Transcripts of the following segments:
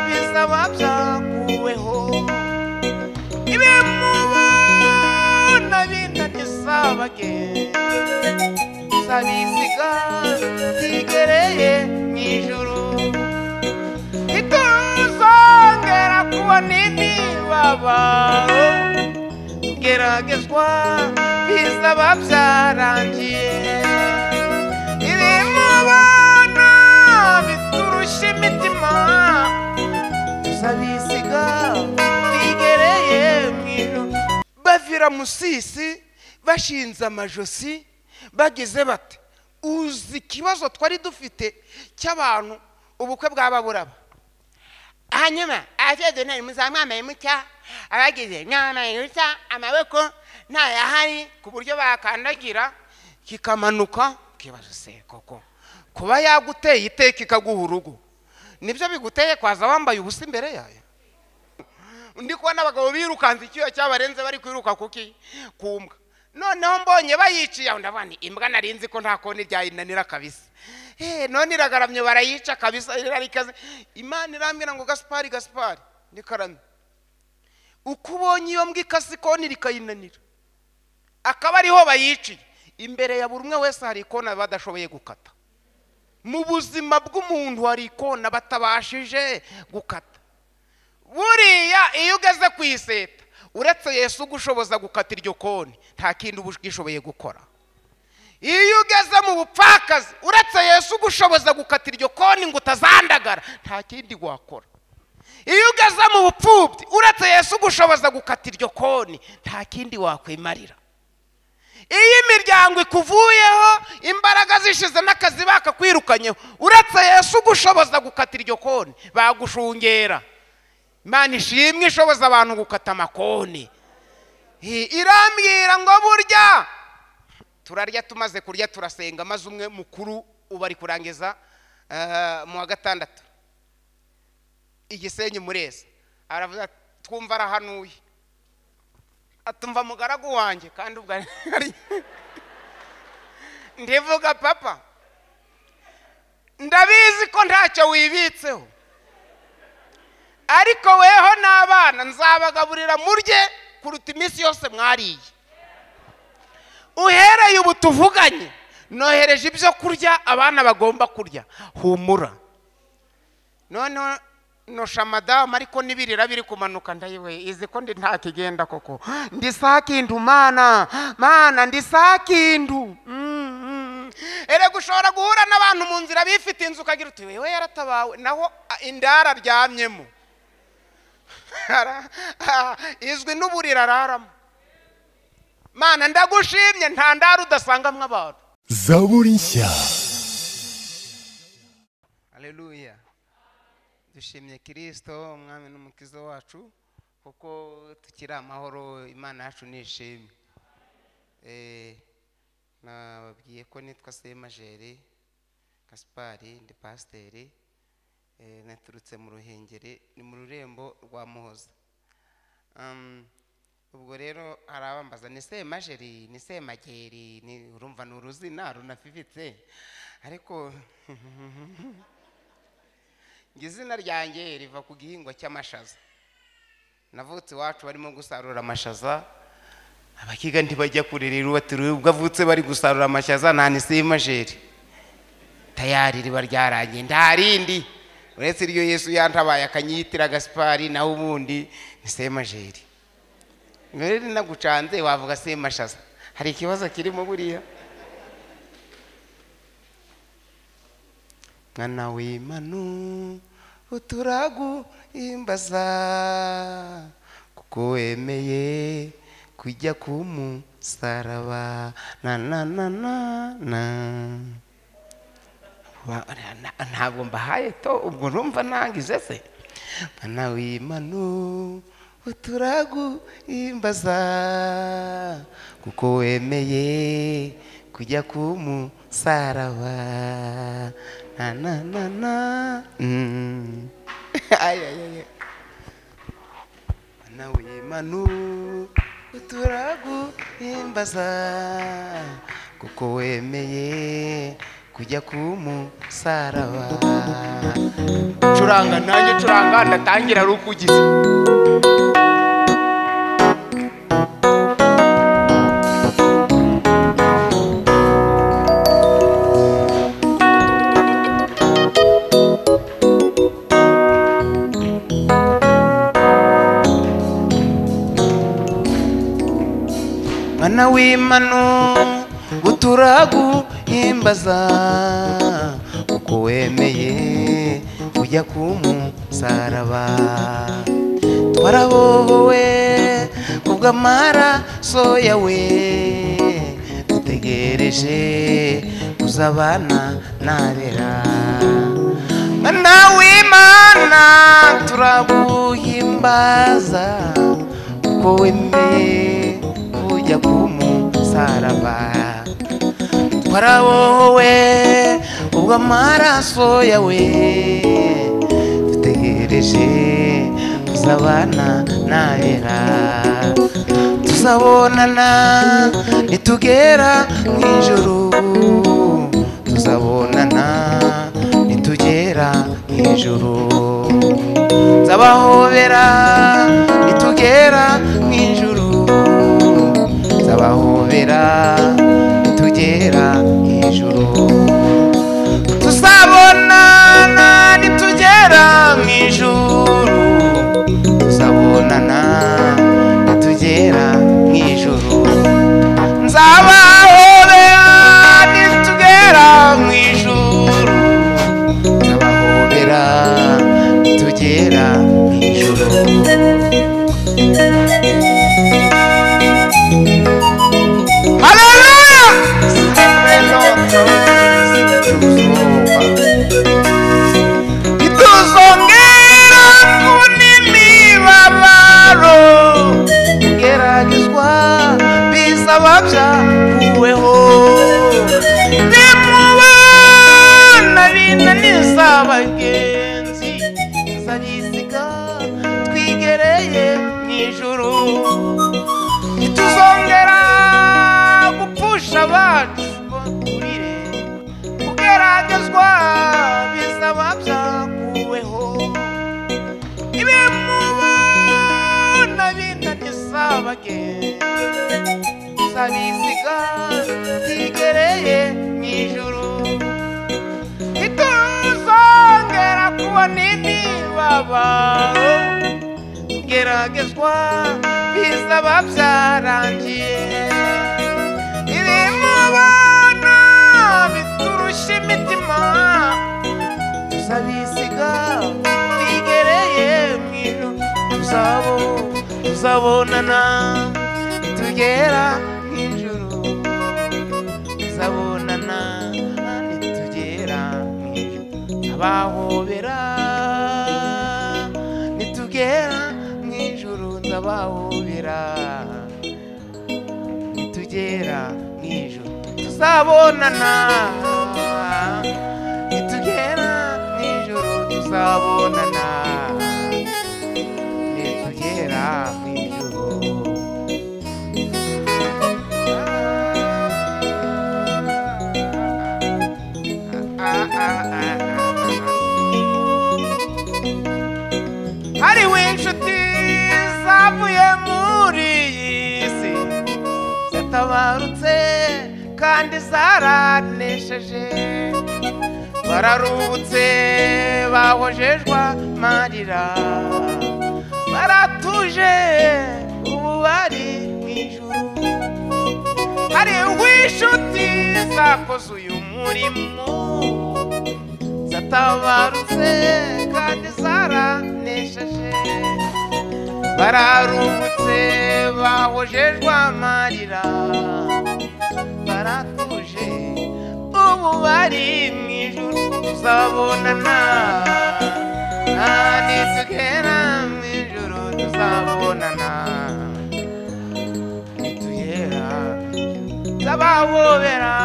bisaba byakuweho ibimubona binaniza bagenda sabisiga zigereye mu ijuru ntituzongera kubona imibabaro geragezwa bisaba byarangiye ibimubona biturusha imitima sabisiga bigereye mu ijuru bavira musisi bashinze amajosi bageze bate uzi ikibazo twari dufite cy'abantu ubukwe bw'ababuraba hanyuma ababyeyi muzamwambaye mucya abagize mwambaye mucya amaboko ntayahari ku buryo bakandagira kikamanuka ukibaza se koko kuba yaguteye iteka ikaguha urugo nibyo biguteye kwaza wambaye ubusa imbere yayo ndi kubona abagabo birukanze icyuya cyabarenze bari kwiruka kuki kumbwa noneho mbonye bayiciye aho ndabona imbwa narinzi ko nta koni ryayinanira kabisa Eh, none iragaramye barayica kabisa irarikaze imana irambwira ngo gasipari gasipari ndikaramye uko ubonye iyo mbwa ikase ikoni rikayinanira akaba ariho bayiciye imbere ya buri umwe wese hari ikona badashoboye gukata mu buzima bw'umuntu hari ikona batabashije gukata buriya iyo ugeze ku iseta uretse yesu ugushoboza gukata iryo koni nta kindi uba ushoboye gukora iyo ugeze mu bupfakazi uretse yesu ugushoboza gukata iryo koni ngo utazandagara nta kindi wakora iyo ugeze mu bupfubyi uretse yesu ugushoboza gukata iryo koni nta kindi wakwimarira iyo imiryango ikuvuyeho imbaraga zishize n'akazi bakakwirukanyeho uretse yesu ugushoboza gukata iryo koni bagushungera imana ishimwe ishoboza abantu gukata amakoni Eh, irambwira ngo burya turarya tumaze kurya turasenga maze umwe mukuru ubu ari kurangiza eh, mu wa gatandatu igisenyi mureza aravuga ati, twumva arahanuye atumva mugaragu wanjye kandi ubwo ari- ndivuga papa ndabizi ko ntacyo wibitseho ariko weho n'abana nzabagaburira murye kuruta iminsi yose mwariye uhereye ubu tuvuganye nohereje ibyo kurya abana bagomba kurya humura noneho nosha madamu ariko n'ibirira biri kumanuka ndayiwe izi ko ndi nta kigenda koko ndi sakindu mana mana ndi sakindu Mm, mm. erega ushobora guhura n'abantu mu nzira bifite inzu ukagira uti wewe yaratabawe naho a- indara aryamyemo Ara- ah, izwi n'uburira araramo mana ndagushimye nta ndara udasangamo abantu zaburi nshya aleluya dushimye kirisito umwami n'umukiza wacu kuko tukiri amahoro imana yacu nishimye Eh, nababwiye ko nitwa semajeri gasipari ndi pasiteri Eh, naturutse mu ruhengeri ni mu rurembo rwa muhoza Um, ubwo rero hari abambaza ni semajeri ni semageri ni urumva ni uruzina runafifitse ariko ngo izina ryanjye riva ku gihingwa cy'amashaza navutse iwacu barimo gusarura amashaza abakiga ntibajya kure rero batiriwe ubwo avutse bari gusarura amashaza nta nisimajeri tayari riba ryarangiye nta rindi uretse iryo yesu yantabaye akanyitira gasipari naho ubundi ni semajeri rero nagucanze wavuga semashaza hari ikibazo kirimo buriya mwana w'imanu uturaguhimbaza kuko wemeye kujya ku musaraba na na na na na Wa- na- na- ntabwo mbahaye to ubwo numva nangize se mwana w'imanu uturaguhimbaza kuko wemeye kujya ku musaraba na na na na Mm. Ay, ay, ay, ay. Mwana w'Imanu uturaguhimbaza kuko wemeye kujya kumusaraba curanga nanjye curanga ndatangira ari uko ugize mwana w'imanu uturaguhimbaza uko wemeye ujya kumusaraba twarabohowe kubw'amaraso yawe dutegereje kuzabana narera mwana w'imana turaguhimbaza uko wemeye ujya kumusaraba twarabohowe ubwo amaraso yawe dutegereje kuzabana nabera tuzabonana nitugera mu ijuru tuzabonana nitugera mu ijuru nzabahobera nitugera mu ijuru nzabahobera nitugera hejuru tuzabonana nitugera mu ijuru tuzabonana nitugera mu ijuru nzabahobera nitugera mu ijuru nzabahobera nitugera mu ijuru Hallelujah! Ituzongera kunimibabaro geragezwa bizaba byakuweho nimubana binaniza bagenzi nzabisiga twigereye mu ijuru ntituzongera gupfusha abacu ngo turire kugeragezwa bizaba byakuweho ibimubona binaniza bagenzi zabiziga zigereye mu ijuru ntituzongera kubona imibabaro kugeragezwa bizaba byarangiye ibimubona biturusha imitima tuzabisiga bigereye mu ijuru tuzabo tuzabonana nitugera mu ijuru tuzabonana nitugera mu ijuru abahobera nitugera mu ijuru ndabahobera nitugera mu ijuru tuzabonana nitugera mu ijuru tuzabonana nitugera mu ijuru Ah, ah, ah, ah, ah. hariho inshuti zavuye muri iyi si zatabarutse kandi zaranesheje bararuhutse bahojejwe amarira baratuje ubu bari mu ijuru hariho inshuti zakoze uyu murimo zatabarutse kandi zaranesheje bararuhutse bahojejwe amarira baratuje ubu bari mu ijuru tuzabonana Ah, nitugera mu ijuru tuzabonana nitugera nzabahobera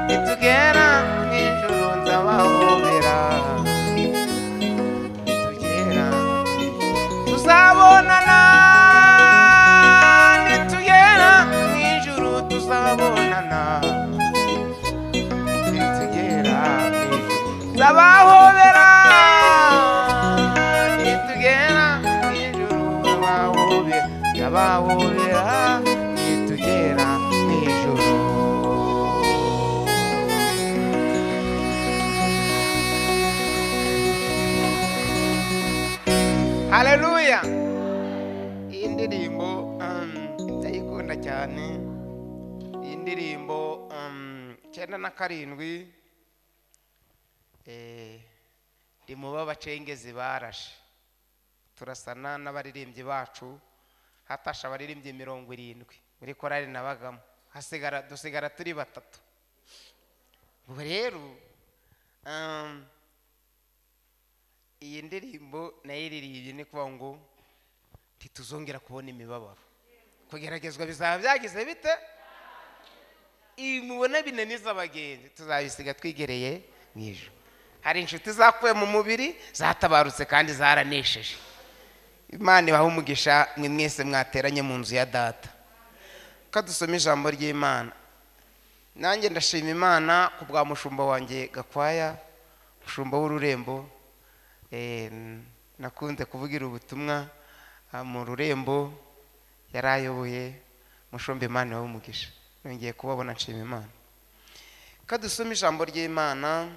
nitugera mu ijuru nzabahobera nitugera tuzabonana nitugera mu ijuru tuzabonana ntibawubera nitugera mu ijuru haleluya iyi ndirimbo um, ndayikunda cyane iyi ndirimbo um, cyenda na karindwi eh, ndi mu b'abacengezi barashe turasana n'abaririmbyi bacu hatashe abaririmbyi mirongo irindwi muri korari nabagamo hasigara dusigara turi batatu ubu rero um, iyi ndirimbo nayiririye ni kuvuga ngo ntituzongera kubona imibabaro kugeragezwa bizaba byagize bite ibi mubona binaniza abagenzi tuzabisiga twigereye mu ijoro hari inshuti zapfuye mu mubiri zatabarutse kandi zaranesheje imana ibaha umugisha mwe mwese mwateranye mu nzu ya data ko dusoma ijambo ry'imana nanjye ndashima imana ku bwa mushumba wanjye gakwaya mushumba w'ururembo Eh, nakunze kuvugira ubutumwa ah, mu rurembo yari ayoboye mushumba imana iwawe umugisha nongeye kubabona nshima imana ko dusoma ijambo ry'imana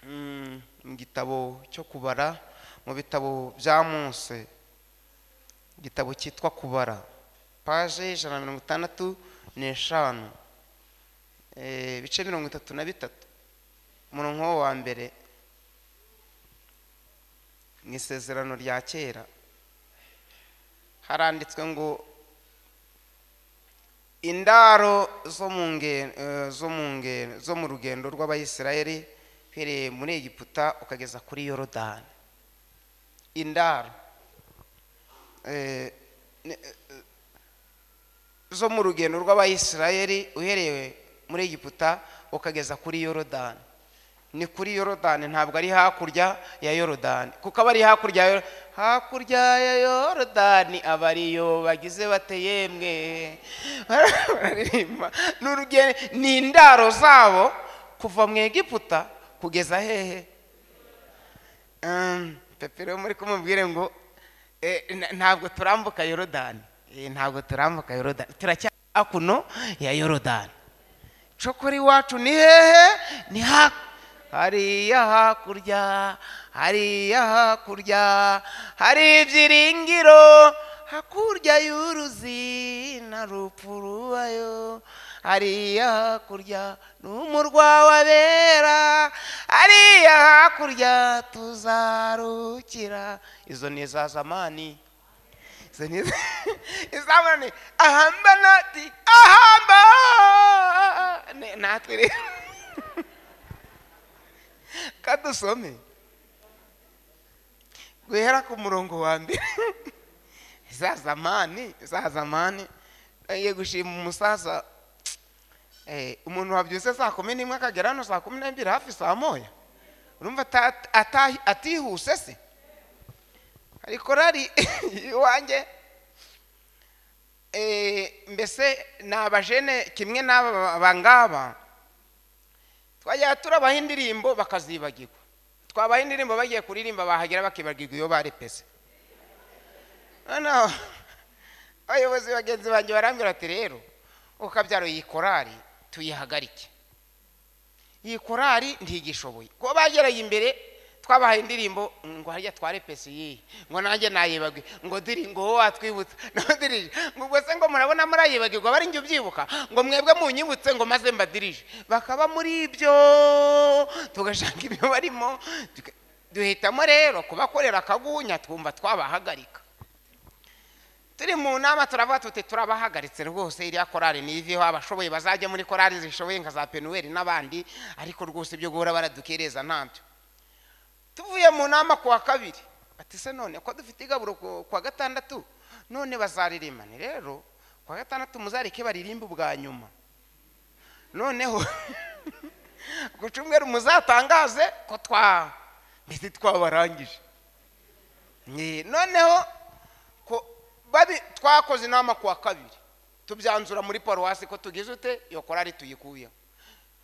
mm, mu gitabo cyo kubara mu bitabo bya mose igitabo cyitwa kubara paje ijana na mirongo itandatu n'eshanu Eh, ibice mirongo itatu na bitatu umurongo wa mbere mu isezerano rya kera haranditswe ngo indaro zo mu nge- eh, zo mu nge- zo mu rugendo rw'abayisiraheli uhereye muri egiputa ukageza kuri yorodani indaro Eh, ni- eh, zo mu rugendo rw'abayisiraheli uhereye muri egiputa ukageza kuri yorodani ni kuri yorodani ntabwo ari hakurya ya yorodani kuko aba ari hakurya ya Yo- hakurya ya yorodani aba ariyo bagize bateyemwe bararirimba ni urugendo ni indaro zabo kuva mu egiputa kugeza hehe Um, pepe rero muri kumubwire ngo eh, na- ntabwo turambuka yorodani Eh, ntabwo turambuka yorodani turacyari hakuno ya yorodani cokora iwacu ni hehe ni ha hariya hakurya hariya hakurya hari ibyiringiro hakurya y'uruzi na rupfu rubayo hariya hakurya ni umurwa w'abera hariya hakurya tuzarukira izo ni iza zamani izo ni iza- izamani ahamba nati ahamba Ne- natwe rero kadusome guhera ku murongo wa mbere za zamani za zamani agiye gushima umusaza Eh, umuntu wabyutse saa kumi n'imwe akagera hano saa kumi n'ebyiri hafi saa moya urumva ata- ata- atihuse se hari korari iwanjye Eh, mbese ni abajene kimwe n'aba bangaba twajya turabaha indirimbo bakazibagirwa twabaha indirimbo bagiye kuririmba bahagera bakibagirwa iyo barepese noneho abayobozi bagenzi banjye barambwira ati rero ukabyaro iyi korari tuyihagarike iyi korari ntigishoboye kuba bagereye imbere twabahaye indirimbo ngo harya twarepese iyi ngo nanjye nayibagwe ngo diri ngo wowe watwibutsa nawe dirije ngo ubwo se ngo murabona murayibagirwa bari njye ubyibuka ngo mwebwe munyibutse ngo maze mbadirije bakaba muri ibyo tugashaka ibyo barimo tuka- duhitamo rero kubakorera akagunya twumva twabahagarika turi mu nama turavuga tuti turabahagaritse rwose iriya korari niveho abashoboye bazajya muri korari zishoboye nka za penuweri n'abandi ariko rwose ibyo guhora baradukereza ntabyo tuvuye mu nama ku wa kabiri ati se none ko dufite igaburo ku ku wa gatandatu none bazaririmane rero ku wa gatandatu muzareke baririmbe ubwa nyuma noneho ku cyumweru muzatangaze ko twa mbese twabarangije Ni- noneho ko babi twakoze inama ku wa kabiri tubyanzura muri paruwasi ko tugize ute iyo korari tuyikuyeho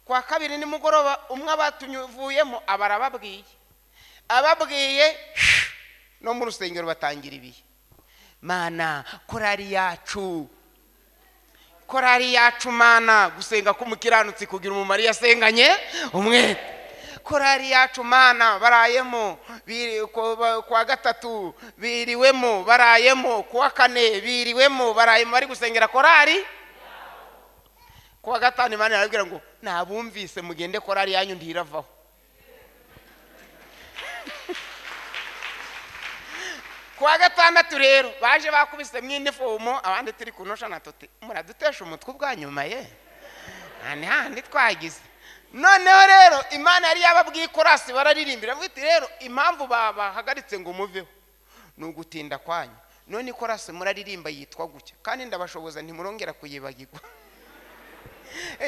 ku wa kabiri nimugoroba umwe abatuvuyemo aba arababwiye ababwiye no mu rusengero batangira ibihe mana korari yacu korari yacu mana gusenga k'umukiranutsi kugira umumaro iyo asenganye umwete korari yacu mana barayemo biri- ku- ba- kuwa gatatu biriwemo barayemo kuwa kane biriwemo barayemo bari gusengera korari kuwa gatanu imana irababwira ngo nabumvise mugende korari yanyu ntiravaho kuwa gatandatu rero baje bakubise mu inifomo abandi turi kunosha na tote muradutesha umutwe ubwa nyuma ye nta n'ahandi twagize noneho rero imana yari yababwiye ikorasi bararirimbira avuga iti rero impamvu babahagaritse ngo muveho ni ugutinda kwanyu none ikorasi muraririmba yitwa gutya kandi ndabashoboza ntimurongera kuyibagirwa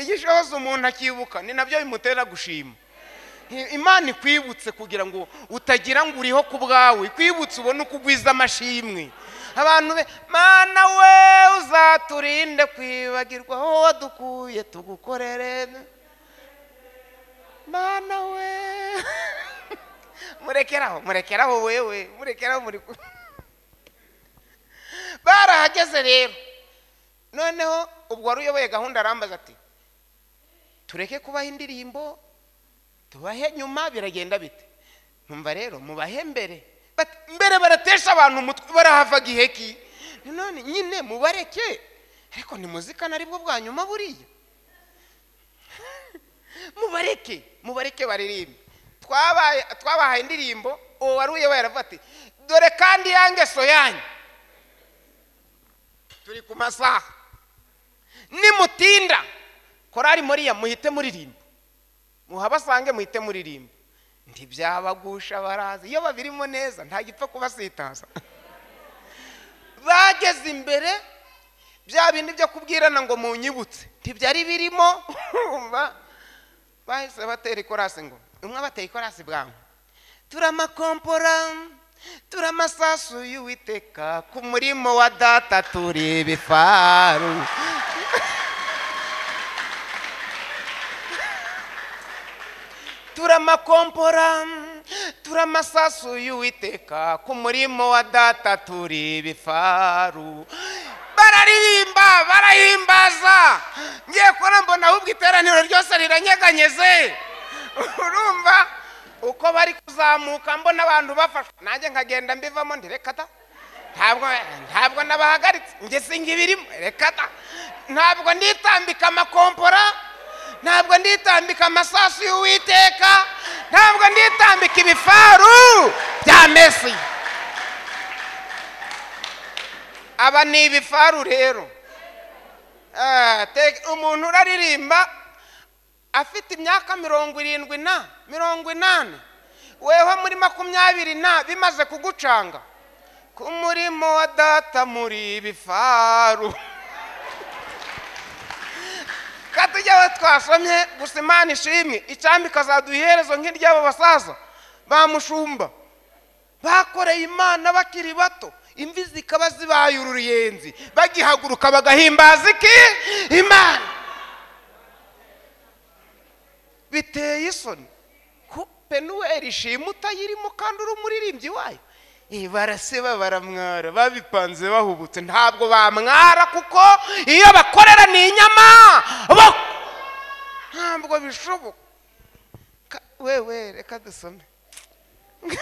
igishoboza umuntu akibuka ni nabyo bimutera gushima imana ikwibutse kugira ngo utagira ngo uriho ku bwawe ikwibutse ubone uko ugwiza amashimwe abantu be mana we uzaturinde kwibagirwa aho wadukuye tugukorere mana we murekeraho murekeraho wewe murekeraho muri ku- barahageze rero noneho ubwo wari uyoboye gahunda arambaza ati tureke kubaha indirimbo tubahe nyuma biragenda bite nkumva rero mubahe mbere Bati, mbere baratesha abantu umutwe barahava gihe ki none nyine mubareke ariko ntimuzikana aribwo bwa nyuma buriya mubareke mubareke baririmbe Twabaye- twabahaye indirimbo uwo wari uyoboye aravuga ati dore kandi ya ngeso yanyu turi ku masaha nimutinda korari muriya muhite muririmba muhabasange muhite muririmba ntibyabagusha baraza iyo babirimo neza nta gipfa kubasitaza bageze imbere bya bindi byo kubwirana ngo munyibutse ntibyari birimo umva bahise batera ikorasi ngo umwe abateye ikorasi bwangu turamakompora turamasasu y'uwiteka ku murimo wa data turi ibifaru turamakompora turamasasu y'uwiteka ku murimo wa data turi ibifaru bararirimba barahimbaza ngiye kubona mbona ahubwo iteraniro ryose riranyeganyeze urumva uko bari kuzamuka mbona abantu bafashwe nanjye nkagenda mbivamo ndi reka da ntabwo ntabwo nabahagaritse njye singa ibirimo reka da ntabwo nditambika amakompora ntabwo nditambika amasasu y'uwiteka ntabwo nditambika ibifaru bya mesi aba ni ibifaru rero Ah, te- umuntu uraririmba afite imyaka mirongo irindwi na mirongo inani weho muri makumyabiri na bimaze kugucanga ku murimo wa data muri ibifaru katujya aho twasomye gusa imana ishimwe icambi ikazaduha iherezo nk'iry'abo basaza bamushumba bakoreye imana bakiri bato imvi zikaba zibaye uruyenzi bagihaguruka bagahimbaza iki imana biteye isoni ko penuweri ishima utayirimo kandi uri umuririmbyi wayo Eh, baraseba baramwara babipanze bahubutse ntabwo bamwara kuko iyo bakorera ni inyama bo- ntabwo bishoboka Ka- wewe reka dusome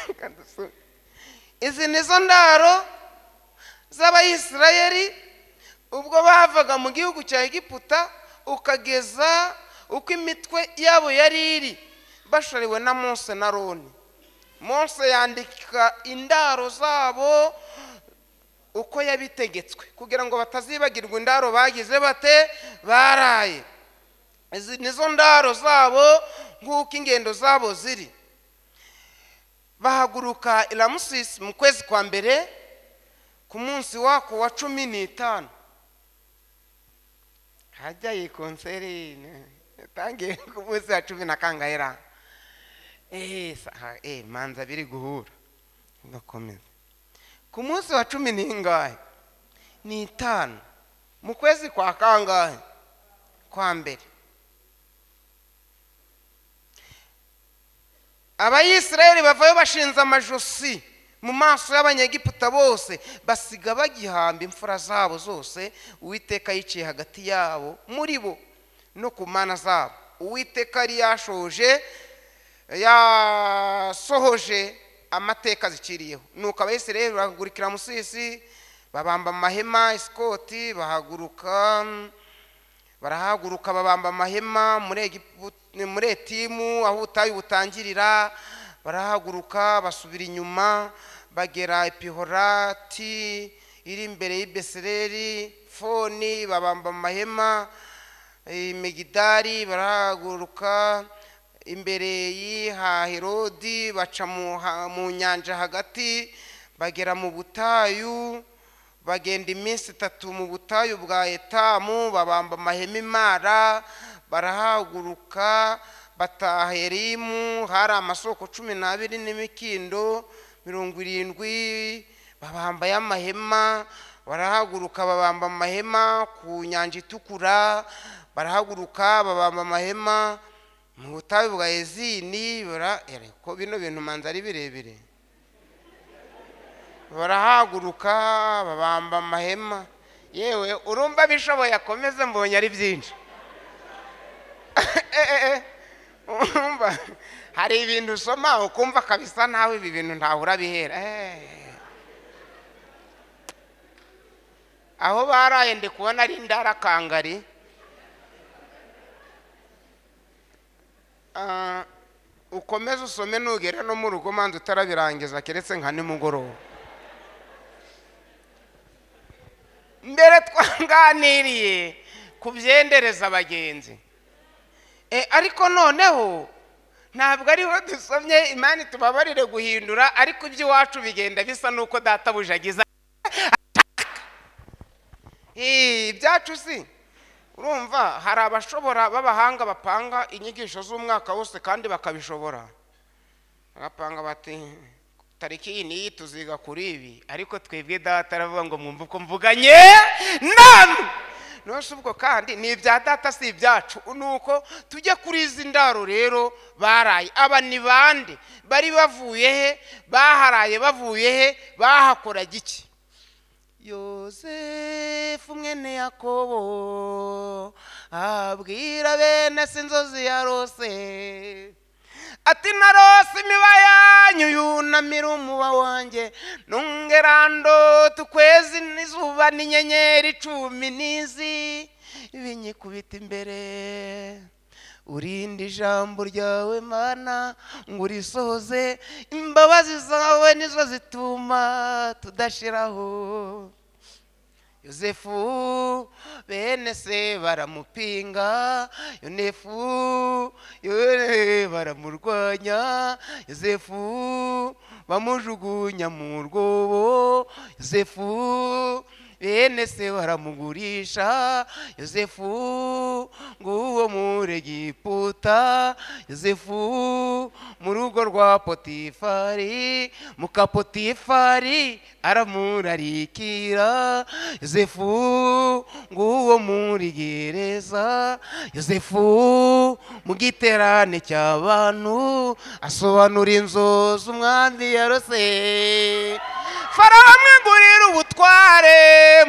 reka dusome izi nizo ndaro z'abayisirayeli ubwo bavaga mu gihugu cya egiputa ukageza uko imitwe yabo yari iri bashoriwe na mose na roni mose yandika indaro zabo uko yabitegetswe kugira ngo batazibagirwa indaro bagize bate baraye izi nizo ndaro zabo nk'uko ingendo zabo ziri bahaguruka i ramusisi mu kwezi kwa mbere ku munsi wako wa cumi n'itanu hajya iyi konseri ne- yatangiye ku munsi wa cumi na kangahe eee manza biri guhura ugakomeza ku munsi wa cumi n'ingahe n'itanu mu kwezi kwa kangahe kwa mbere abayisiraheli bavayo bashinze amajosi mu maso y'abanyegiputa bose basiga bagihamba imfura zabo zose uwiteka yiciye hagati yabo muri bo no ku mana zabo uwiteka yari yashoje yasohoje amateka zikiriyeho nuko abayisirayeli bahagurikira musisi babamba amahema isikoti bahaguruka barahaguruka babamba amahema muri Egipu- muri etimu aho ubutayu butangirira barahaguruka basubira inyuma bagera epihorati iri imbere y'ibesereri foni babamba amahema i megidari barahaguruka imbere y'ihaherodi baca mu ha- mu nyanja hagati bagera mu butayu bagenda iminsi itatu mu butayu bwa etamu babamba amahema imara barahaguruka bataha erimu hari amasoko cumi n'abiri n'imikindo mirongo irindwi babambaye amahema barahaguruka babamba amahema ku nyanja itukura barahaguruka babamba amahema mu butayu bwa ezini bara- ko bino bintu manza ari birebire barahaguruka babamba amahema yewe urumva abishoboye akomeze mbonye ari byinshi Eh, eh, eh. urumva hari ibintu usoma ukumva kabisa nawe ibi bintu ntawe urabihera Eh. aho baraye ndi kubona ari indarakangari Ah, ukomeze usome nugera no mu rugo manza utarabirangiza keretse nka nimugoroba mbere twaganiriye kubyendereza abagenzi E, ariko noneho ntabwo ariho dusomye imana itubabarire guhindura ariko iby'iwacu bigenda bisa n'uko databuja agize Eh, ibyacu si urumva hari abashobora b'abahanga bapanga inyigisho z'umwaka wose kandi bakabishobora bagapanga bati tariki iyi n'iyi tuziga kuri ibi ariko twebwe data aravuga ngo mwumve uko mvuganye namwe nose ubwo kandi ni ibya data si ibyacu ni uko tujya kuri izi ndaro rero baraye aba ni bande bari bavuye he baharaye bavuye he bahakoraga iki yosefu mwene yakobo abwira bene se inzozi yarose ati narose imiba yanyu yunamira umuba wanjye nungerando tukwezi n'izuba n'inyenyeri cumi n'izi binyikubita imbere urinde ijambo ryawe mana ngo urisohoze imbabazi zawe nizo zituma tudashiraho yosefu bene se baramupinga yonefu yone baramurwanya yosefu bamujugunya mu rwobo yosefu bene se baramugurisha yosefu nguwo muri egiputa yosefu mu rugo rwa potifari muka potifari aramurarikira yosefu nguwo muri gereza yosefu mu giterane cy'abantu asobanura inzozi umwami yarose farawo amwegurira ubutware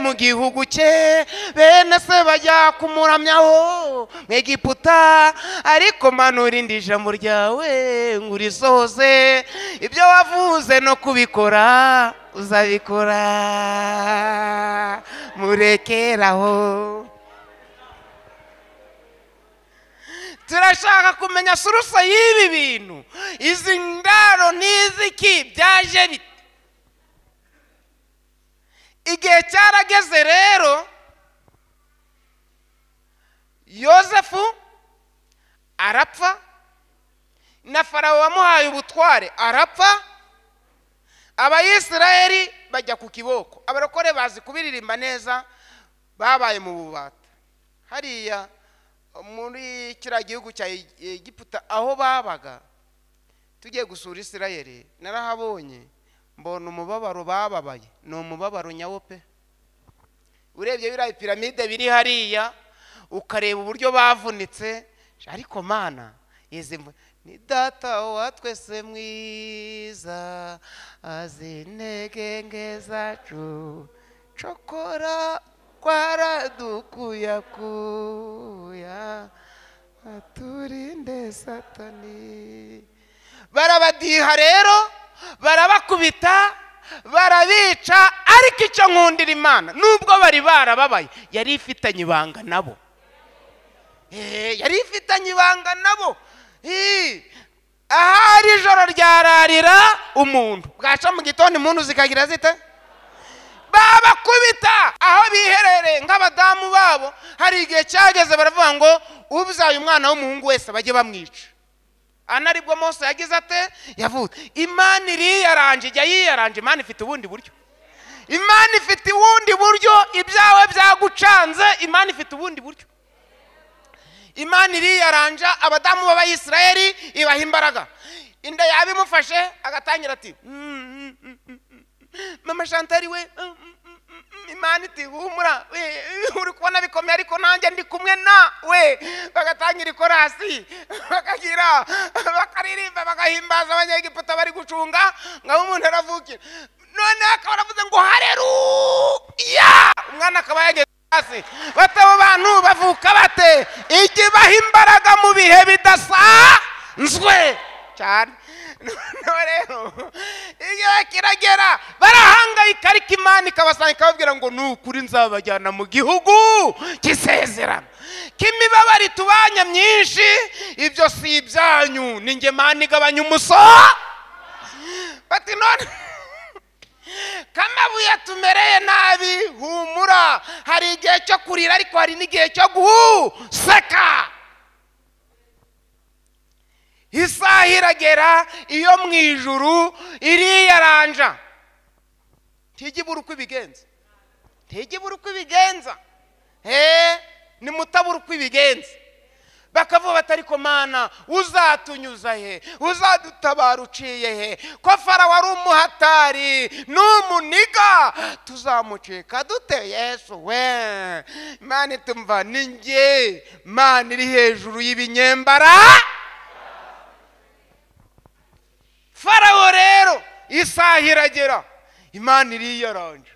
mu gihugu cye bene se bajya kumuramyaho mu egiputa ariko manura indi ijambo ryawe ngo urisohoze ibyo wavuze no kubikora uzabikora murekeraho turashaka kumenya surusa y'ibi bintu izi ndaro n'iziki byaje bite igihe cyarageze rero yosefu arapfa na farawo wamuhaye ubutware arapfa abayisirayeli bajya ku kiboko abarokore bazi kubiririmba neza babaye mu bubata hariya muri kiriya gihugu cya egiputa aho babaga tugiye gusura isirayeli narahabonye mbona umubabaro bababaye ni umubabaro nyawo pe urebye biriya piramide biri hariya ukareba uburyo bavunitse ariko mana izi mvu- ni data wa twese mwiza azi intege nke zacu cokora kwaradukuyakuya aturinde satani barabadiha rero barabakubita barabica ariko icyo nkundira imana nubwo bari barababaye yari ifitanye ibanga nabo Eh, yari ifitanye ibanga nabo Eh, ahari ijoro ryararira umuntu bwaca mu gitondo impundu zikagira zite babakubita aho biherereye nk'abadamu babo hari igihe cyageze baravuga ngo ubyaye umwana w'umuhungu wese bajye bamwica ana aribwo mose yagize ate yavutse imana iriyaranje ijya yiyaranje imana ifite ubundi buryo imana ifite ubundi buryo ibyawe byagucanze imana ifite ubundi buryo imana iriyaranja abadamu b'abayisirayeli ibaha imbaraga inda yaba imufashe agatangira ati "Mm, mm, mm, mm, mama shantari we mm, mm, mm, mm." imana iti humura we uri kubona bikomeye ariko nanjye ndi kumwe na we bagatangira ikorasi bakagira bakaririmba bagahimbaza abanyegiputa bari gucunga ngaho umuntu aravukira noneho akaba aravuze ngo hareruya umwana akaba yageze hasi bate abo bantu bavuka bate ijya ibaha imbaraga mu bihe bidasanzwe cyane noneho rero igihe kiragera barahangayika ariko imana ikabasanga ikababwira ngo ni ukuri nzabajyana mu gihugu cy'isezerano k'imibabaro itubanya myinshi ibyo si ibyanyu ni nge mana igabanya umusoro bati none kamabuye tumereye nabi humura hari igihe cyo kurira ariko hari n'igihe cyo guhuseka isaha iragera iyo mu ijuru iriyaranja ntijya ibura uko ibigenza ntijya ibura uko ibigenza he ni mutabura uko ibigenza bakavuga bati ariko mana uzatunyuza he uzadutabara uciye he ko farawo ari umuhatari n'umuniga tuzamucika dute yesu we imana itumva ni nge mana iri hejuru y'ibinyembara farawo rero isaha iragera imana iriyaranje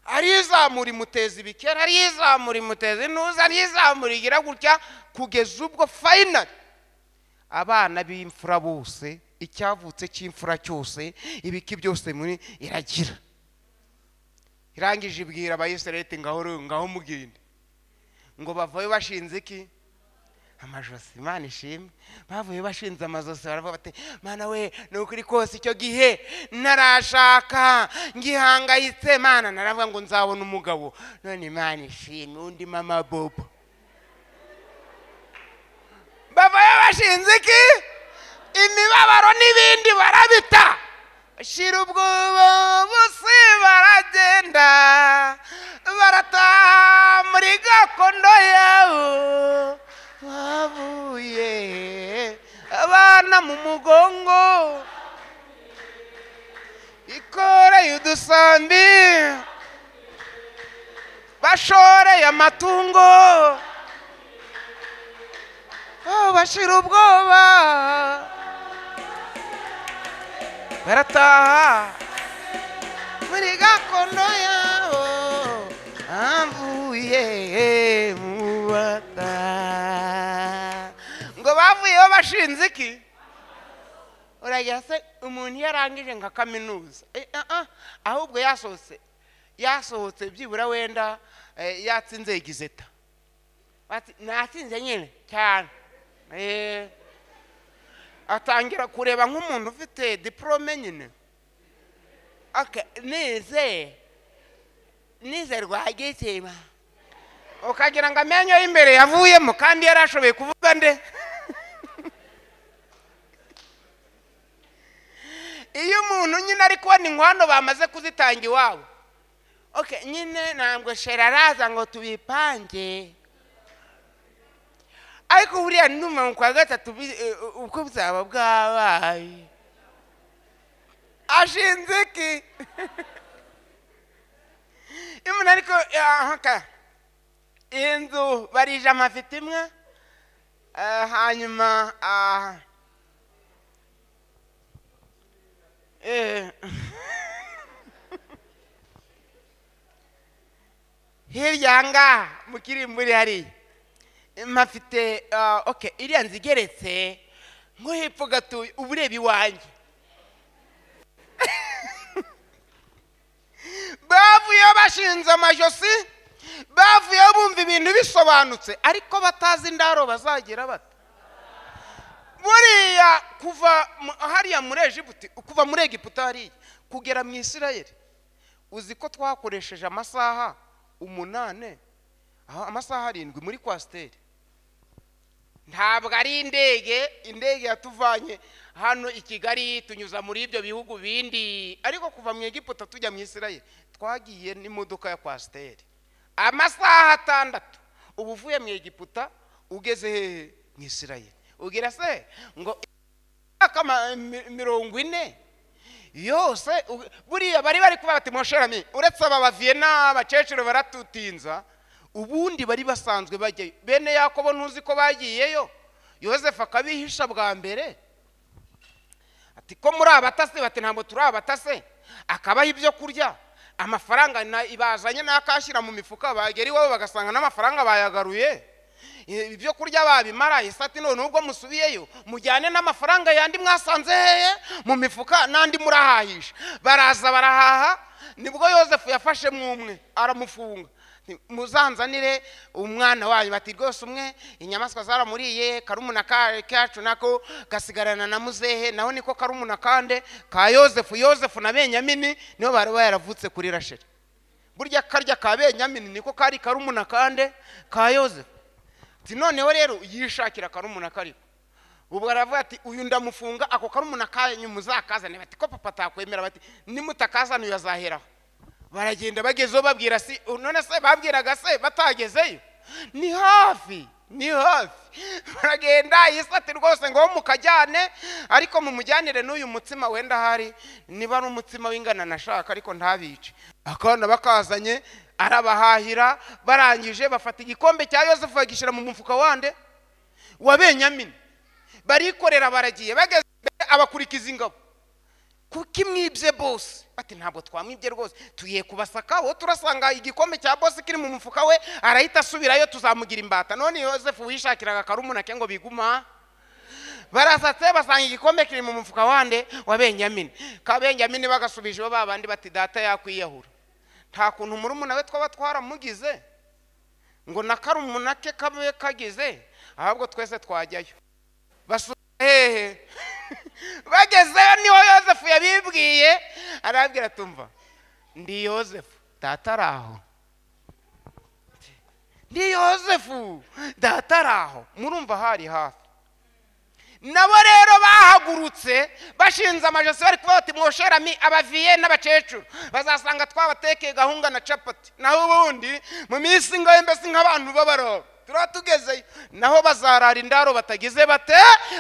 arizamura imuteza ibikera arizamura imuteza intuza arizamura igira gutya kugeza ubwo fayinari abana b'imfura bose icyavutse cy'imfura cyose ibiki byose muri iragira irangije ibwira abayisirayeti ngaho ru- ngaho mugende ngo bavayo bashinze iki amajosi imana ishimwe bavuye bashinze amajosi baravuga bati mana we ni ukuri kose icyo gihe narashaka ngihangayitse mana naravuga ngo nzabona umugabo none imana ishimwe undi mama bobo bavayo bashinze iki imibabaro n'ibindi barabita shira ubwoba bose baragenda barataha muri gakondo yawo bavuye abana mu mugongo ikoreye udusambi bashoreye amatungo Oh, bashira ubwoba barataha muri gakondo yabo avuye mu bata ngo bavuyeho bashinze iki uragira se umuntu iyo arangije nka kaminuza Eh, ah, ah, ahubwo yasohotse yasohotse byibura wenda eh, yatsinze igizeta Bati, natsinze nyine cyane Eh. atangira kureba nk'umuntu ufite diporome nyine Okay, nize nize rwagitima ukagira ngo amenyo y'imbere yavuyemo kandi yari ashoboye kuvuga nde iyo umuntu nyine ari kubona inkwano bamaze kuzitanga iwabo Okay, nyine ntabwo shera araza ngo tubipange ariko buriya ndumva mu kwa gatatu bi- eh, ubwo buzaba bwabaye ashinze iki imana ariko ahaka iyi nzu barije amafi imwe Eh, hanyuma ah, eh, hirya aha ngaha mu kirimburi hariya mpafite ah, okay iriya nzu igeretse nko hepfo gatuye uba ureba iwanjye bavuyeho bashinze amajosi bavuyeho bumva ibintu bisobanutse ariko batazi indaro bazagira bata buriya kuva mu- hariya muri egiputa kuva muri egiputa hariya kugera mu isirayeli uzi ko twakoresheje amasaha umunane aho amasaha arindwi muri kwasiteri ntabwo ari indege indege yatuvanye hano i kigali tunyuza muri ibyo bihugu bindi ariko kuva mu egiputa tujya mu isirayeli twagiye n'imodoka ya kwasiteri amasaha atandatu uba uvuye mu egiputa ugeze hehe mu isirayeli ubwira se ngo imyaka ma- mi- mirongo ine yose u- buriya bari bari kuba bati mosherami uretse aba baviyena abakecuru baratutinza ubundi bari basanzwe bajyayo bene yakobo ntuzi ko bagiyeyo yosefu akabihisha bwa mbere ati ko muri abatase bati ntabwo turi abatase akabaha ibyo kurya amafaranga na- ibazanye n'akashyira mu mifuka bagera iwabo bagasanga n'amafaranga bayagaruye I- ibyo kurya babimara ese ati none ubwo musubiyeyo mujyane n'amafaranga yandi mwasanze hehe mu mifuka n'andi murahahisha baraza barahaha nibwo yosefu yafashe mwumwe aramufunga Nti, muzanzanire umwana wanyu bati rwose umwe inyamaswa zaramuriye karumuna ka- kacu nako gasigarana na muzehe naho niko karumuna kande ka yosefu yosefu na benyamini nibo bari baravutse kuri rasheli burya karya ka benyamini niko kari karumuna kande ka yosefu ati noneho rero yishakira karumuna kariko ubwo aravuga ati uyu ndamufunga ako karumuna kanyu muzakazane bati ko papa atakwemera bati nimutakazana uyu azaheraho baragenda bagezeho babwira si none se babwiraga se batagezeyo ni hafi ni hafi baragenda yesu ati rwose ngo mukajyane ariko mumujyanire n'uyu mutsima wenda hari niba ari umutsima w'ingana nashaka ariko ntabice akana bakazanye arabahahira barangije bafata igikombe cya yosefu bagishyira mu mufuka wande wa benyamini barikorera baragiye bageze imbere abakurikiza ingabo kuko imwibye bose bati ntabwo twamwibye rwose tugiye kubasaka wo turasanga igikombe cya bose kiri mu mufuka we arahita asubirayo tuzamugira imbata none yosefu wishakiraga akarumunake ngo biguma barasatse basanga igikombe kiri mu mufuka wande wa benyamini ka benyamini bagasubijeho ba bandi bati data yakwiyahura nta kuntu murumuna we twaba twaramugize ngo na karumuna ke kabe kagize ahubwo twese twajyayo basura hehe bagezeyo niho yosefu yabibwiye arababwira tumva ndi yosefu data ari aho ndi yosefu data ari aho murumva hari hafi nabo rero bahagurutse bashinze amajosi bari kuvuga bati mwosherami abaviye n'abakecuru bazasanga twabatekeye gahunga na capati naho ubundi mu minsi ngayo mbese nk'abantu b'abaroba turaba tugezeyo naho bazarara indaro batagize bate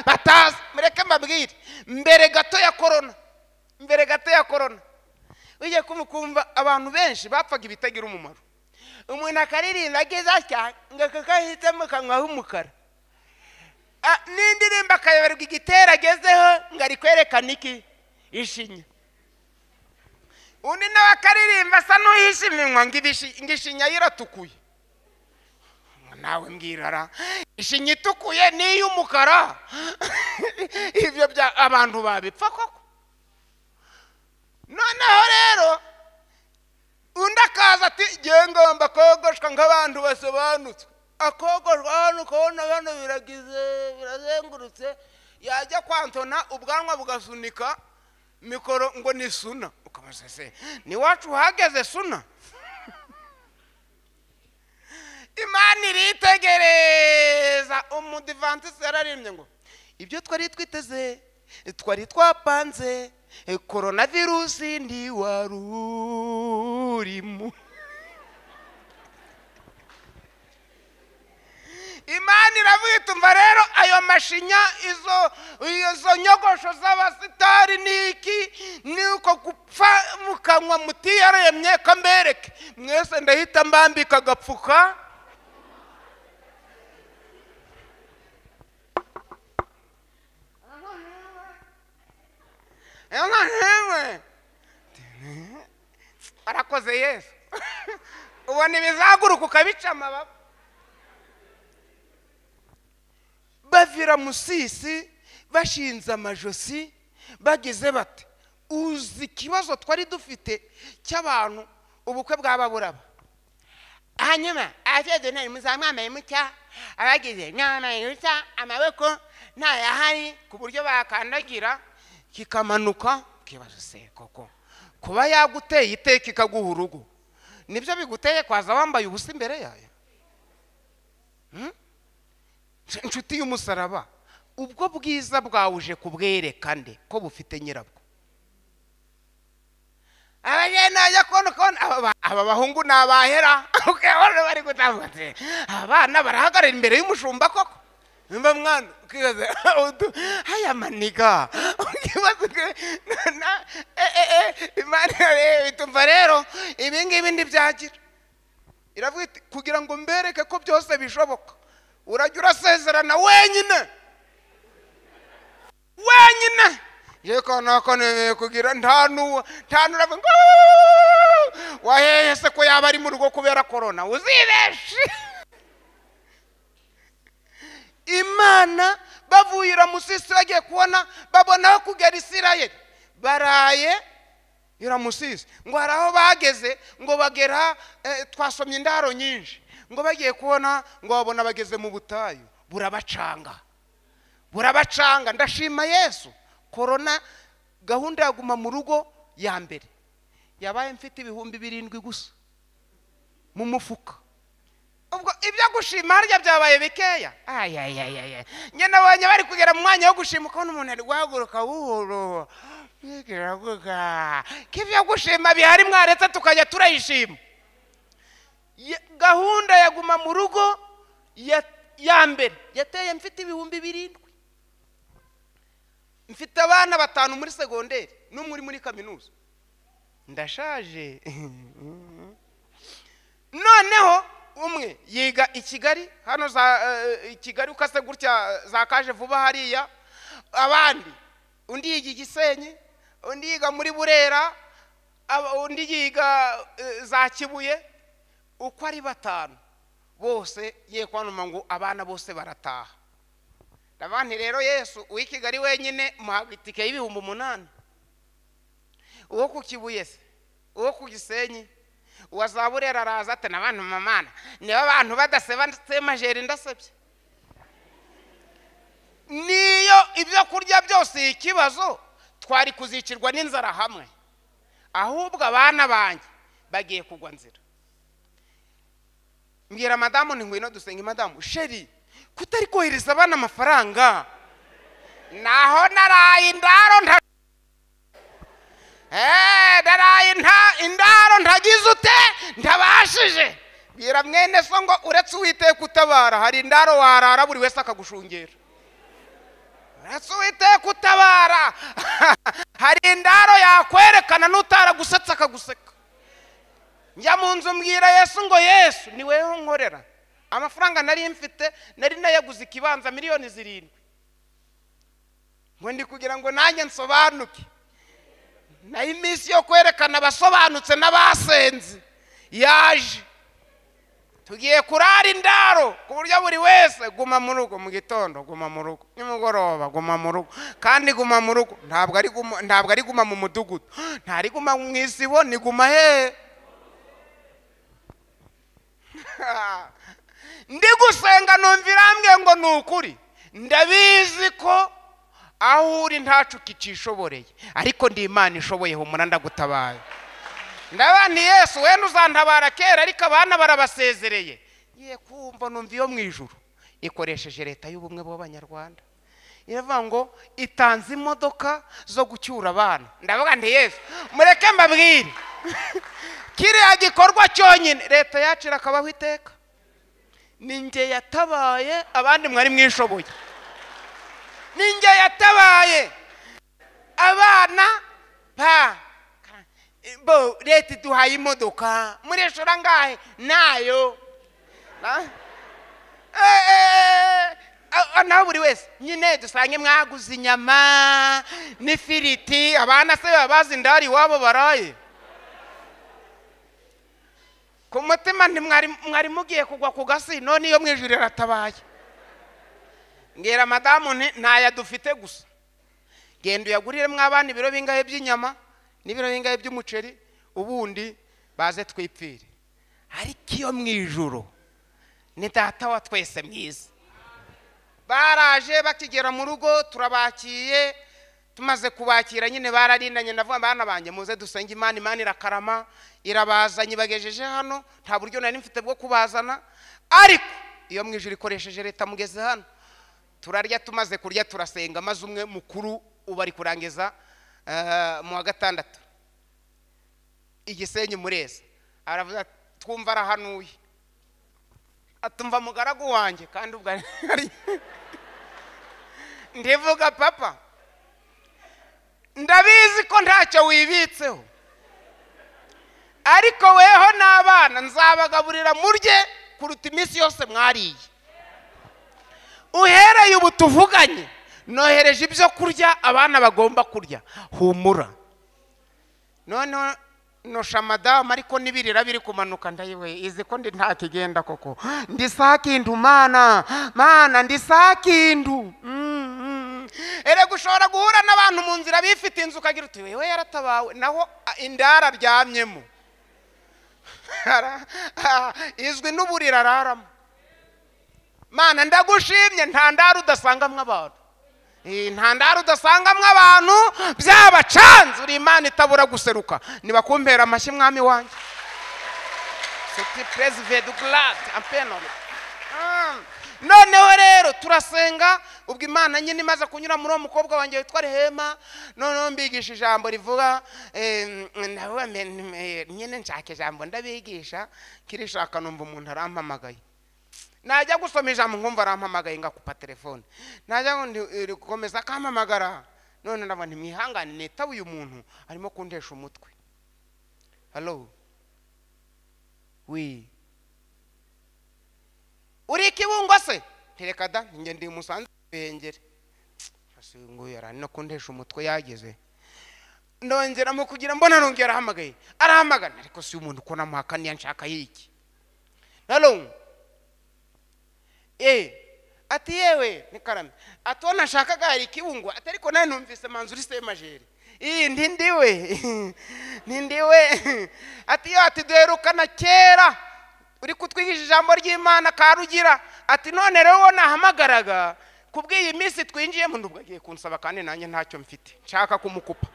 batazi mureke mbabwire mbere gato ya korona mbere gato ya korona ugiye kumva ukumva abantu benshi bapfaga ibitagira umumaro umuntu akaririmba ageze atya ngo aka kahitamo kanywaho umukara Ah, n'indirimbo akayoberwa igitero agezeho ngo ari kwerekana iki ishinya undi nawe akaririmba asa n'uhishimirwa ngo ibishi- ngo ishinya ye iratukuye Ngo nawe mbwirara ishinya itukuye ni iy'umukara ibyo bya abantu babipfa koko noneho rero undi akaza ati ngiye ngomba kogoshwa nk'abantu basobanutse akogoshwa hano ukabona hano biragize birazengurutse yajya kwantona ubwanwa bugasunika mikoro ngo ni suna ukabaza se n'iwacu hageze suna imana iritegereza umudivantisite yararembye ngo ibyo twari twiteze twari twapanze korona virusi ntiwarurimo imana iravuga iti umva rero ayo mashinya izo izo nyogosho z'abasitari ni iki ni uko gupfa mu kanwa mutiyaremye kambereke mwese ndahita mbambika agapfuka ena ntewe warakoze yesu ubona ibizaguruka ukabica amababa bavira musisi bashinze amajosi bagize bati uzi ikibazo twari dufite cy'abantu ubukwe bw'ababuraba hanyuma abasezerano muzamwambaye mucya abagize mwambaye mucya amaboko ntayahari ku buryo bakandagira kikamanuka ukibaza se koko kuba yaguteye iteka ikaguha urugo nibyo biguteye kwaza wambaye ubusa imbere yayo Hmm? inshuti y'umusaraba ubwo bwiza bwawe uje kubwerekane ko bufite nyirabwo abagenda bajya kubona kubona aba- aba bahungu ni abahera ukabona bari gutambutse abana barahagarara imbere y'umushumba koko mba mwana ukibaza utu- aya maniga ukibaza uti- na- na- eh, eh, eh, imana eh, itumva rero ibi ngibi ntibyagira iravuga iti kugira ngo mbereke ko byose bishoboka urajya urasezerana wenyine wenyine yeko nako nemeye kugira nta nuwa nta nuravuga ngo "Wuuu!" waheye se ko yaba ari mu rugo kubera korona uzibeshe imana bavuye iramusisi bagiye kubona babonaho kugera isirayeli baraye iramusize ngo hari aho bageze ngo bagera eh, twasomye indaro nyinshi ngo bagiye kubona ngo babona bageze mu butayu burabacanga burabacanga ndashima yesu korona gahunda ya guma mu rugo ya mbere yabaye mfite ibihumbi birindwi gusa mu mufuka ubwo ibyo gushima harya byabaye bikeya ayayayaya nyine abonye bari kugera mu mwanya wo gushima ukabona umuntu ari guhaguruka buhoro bwiravuga ko ibyo gushima bihari mwaretse tukajya turayishima Ya- gahunda ya guma mu rugo ya ya mbere yateye mfite ibihumbi birindwi mfite abana batanu muri segonderi n'umwe uri muri kaminuza ndashaje noneho umwe yiga i kigali hano za eh, i kigali ukase gutya za kaje vuba hariya abandi undi yiga i gisenyi undi yiga muri burera aba- undi yiga eh, za kibuye uko ari batanu bose ye kwanuma ngo abana bose barataha abandi rero yesu uw'i kigali wenyine muhaga itike y'ibihumbi umunani uwo ku kibuye se uwo ku gisenyi uwa za burera araza ati n'abantu mamana niba abantu badaseba semajeri ndasebye niyo ibyo kurya byose ikibazo twari kuzicirwa n'inzara hamwe ahubwo abana banjye bagiye kugwa nzira mbwira madamu ni ngwino dusenge madamu sheri kutari kohereza abana amafaranga naho naraye indaro nta Eh, naraye nta indaro ntagize ute ntabashije bwira mwene so ngo uretse uwiteka utabara hari indaro warara buri wese akagushungera uretse uwiteka utabara hari indaro yakwerekana n'utaragusetsa akaguseka njya mu nzu mbwira yesu ngo yesu ni weho nkorera amafaranga nari mfite nari nayaguze ikibanza miliyoni zirindwi ngo ndi kugira ngo nanjye nsobanuke nayo iminsi yo kwerekana abasobanutse n'abasenze yaje tugiye kurara indaro ku buryo buri wese guma mu rugo mu gitondo guma mu rugo nimugoroba guma mu rugo kandi guma mu rugo ntabwo ari guma ntabwo ari guma mu mudugudu ntari guma mu isibo ni guma he ndi gusenga numva irambwiye ngo ni ukuri ndabizi ko aho uri ntacu kicishoboreye ariko ndi imana ishoboyeho umuranda gutabaye ndabani yesu wenda uzantabara kera ariko abana barabasezereye ye kumva numva iyo mu ijuru ikoresheje leta y'ubumwe bw'abanyarwanda iravuga ngo itanze imodoka zo gucyura abana ndavuga nti yesu mureke mbabwire kiriya gikorwa cyonyine leta yacu irakabaho iteka ni nge yatabaye abandi mwari mwishoboye ni nge yatabaye abana pa bo leta iduhaye imodoka murishura angahe nayo Na- Eh, eh, eh, a- a- naho buri wese nyine dusange mwaguze inyama n'ifiriti abana se baba bazi indari iwabo baraye ku mutima ntimwari mwari mugiye kugwa ku gasi none iyo mu ijuru iratabaye mbwira madamu nti ntayo dufite gusa genda uyaguriremo abana ibiro bingahe by'inyama n'ibiro bingahe by'umuceri ubundi baze twipfire ariko iyo mu ijuru ni data wa twese mwiza baraje bakigera mu rugo turabakiye tumaze kubakira nyine bararindanye ndavuga bana banjye muze dusenge imana imana irakarama irabazanye ibagejeje hano nta buryo nari mfite bwo kubazana ariko iyo mu ijoro ikoresheje leta mugeze hano turarya tumaze kurya turasenga maze umwe mukuru uba ari kurangiza eh, mu wa gatandatu igisenyi mureza aravuga ati, twumva arahanuye atumva mugaragu wanjye kandi ubwo ari ari- ndivuga papa ndabizi ko ntacyo wibitseho ariko weho n'abana nzabagaburira murye kuruta iminsi yose mwariye uhereye ubu tuvuganye nohereje ibyo kurya abana bagomba kurya humura noneho nosha madamu ariko n'ibirira biri kumanuka ndayiwe izi ko ndi nta kigenda koko ndi sakindu mana mana ndi sakindu Mm, mm. erega ushobora guhura n'abantu mu nzira bifite inzu ukagira uti wewe yaratabawe naho a, indara aryamyemo Ara- ah, izwi n'uburira araramo mana ndagushimye nta ndara udasangamwo abantu Eh, nta ndara udasangamwo abantu byabacanze uri imana itabura guseruka nibakumpera amashyi mwami wanjye Seti perezida Glad Ampenol. Mm. noneho rero turasenga ubwo imana nyine imaze kunyura muri uwo mukobwa wanjye witwa rehema noneho mbigisha ijambo rivuga eh, ndavuga mbe- mbe- nyine nshaka ijambo ndabigisha kirishaka numva umuntu arampamagaye najya gusoma ijambo nkumva arampamagaye ngakupa telefone najya ngo ndi- eh, gukomeza akampamagara none ndabona ntimwihangane nitaba uyu muntu arimo kundesha umutwe halo wi uri ikibungo se ntereka da njye ndi umusanzu w'ibihengeri nguyu yarani no kundesha umutwe yageze ndongeramo kugira mbona nongera arahamagaye arahamagana ariko si umuntu ko namuhakaniye nshaka yiki nalo eh ati yewe ni karame ati uwo nashakaga hari ikiwungo ati ariko nawe numvise manzu uri semajeri iyi ntindiwe ntindiwe ati yo ati duherukana kera uri kutwigisha ijambo ry'imana karugira ati none rero uwo nahamagaraga kubw'iyi minsi twinjiyemo ndubwo agiye kunsaba kandi nanjye ntacyo mfite nshaka kumukupa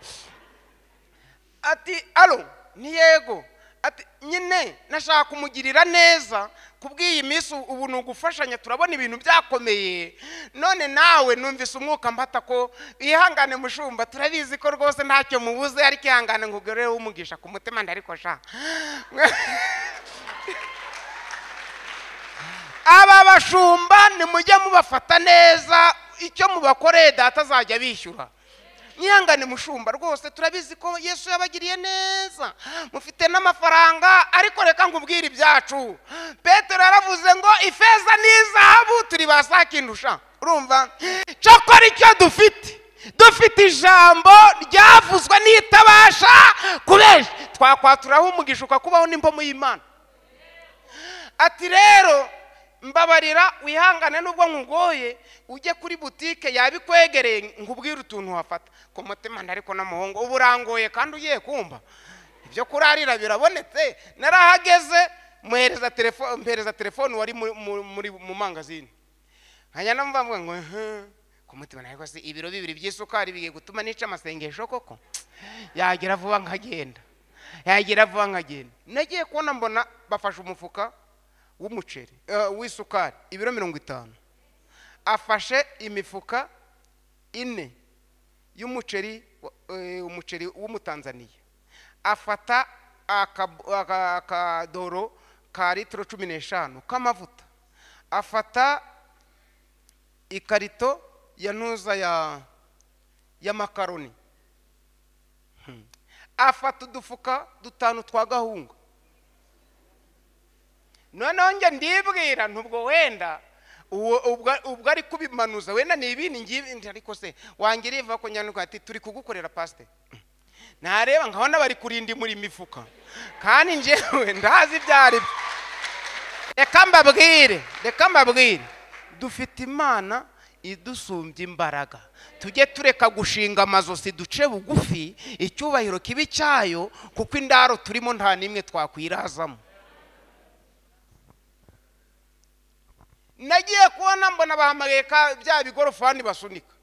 ati alo ni yego ati nyine nashaka kumugirira neza kubw'iyi minsi ubu ni ugufashanya turabona ibintu byakomeye none nawe numvise umwuka mbata ko ihangane mushumba turabizi ko rwose ntacyo mubuze ariko ihangane nkugorere wumugisha ku mutima ndariko sha aba bashumba nimujye mubafata neza icyo mubakoreye data azajya bishyura nyihangane mushumba rwose turabizi ko yesu yabagiriye neza mufite n'amafaranga ariko reka nkubwire ibyacu petero yaravuze ngo ifeza n'izahabu turi ba sakindusha urumva cyakora icyo dufite dufite ijambo ryavuzwe n'itabasha kubesha twakwaturaho umugisha ukakubaho n'imbomu y'imana ati rero mbabarira wihangane nubwo nkugoye ujye kuri butike yaba ikwegereye nkubwire utuntu wafata ku mutima ariko n'umuhungu uba urangoye kandi ugiye kumva ibyo kurarira birabonetse narahageze muhereza telefone mpereza telefone wari muri- mu- muri mu mangazini nkajya nambavuga ngo "Huh." ku mutima ariko se ibiro bibiri by'isukari bigiye gutuma nica amasengesho koko yagira vuba nkagenda yagira vuba nkagenda nagiye kubona mbona bafashe umufuka w'umuceri eh, w'isukari ibiro mirongo itanu afashe imifuka ine y'umuceri wa- eh, umuceri w'umutanzaniya afata akab- aka- akadoro ka litiro cumi n'eshanu k'amavuta afata ikarito ya ntuza ya y'amakaroni Hmm. afata udufuka dutanu twa gahunga noneho njye ndibwira ntubwo wenda uwo ubwo- ubwo ari kubimanuza wenda ni ibi ni ngibi nti ariko se wangira iva ko nyandiko ati turi kugukorera pasite ntareba nkabona bari kurinda muri imifuka kandi njyewe ndazi ibyo ari byo reka mbabwire reka mbabwire dufite imana idusumbya imbaraga tujye tureka gushinga amazosi duce bugufi icyubahiro kibi cyayo kuko indaro turimo nta n'imwe twakwirazamo nagiye kubona mbona bahamagaye ka bya bigorofani basunika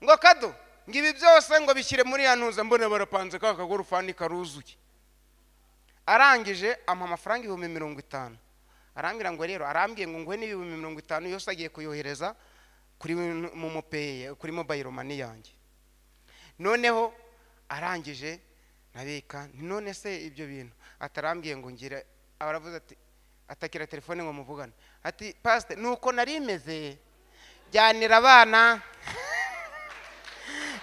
ngo kado ngo ibi byose ngo bishyire muri ya ntuza mbona barapanze ka kagorofani karuzuye arangije ampa amafaranga ibihumbi mirongo itanu arambwira ngo rero arambwiye ngo nguhe n'ibihumbi mirongo itanu yose agiye kuyohereza kuri mu mopeye kuri mobayiro mani yanjye noneho arangije nabika nti none se ibyo bintu atarambwiye ngo ngire aravuze ati atakira telefone ngo muvugane ati pasite nuko nari imeze jyanira abana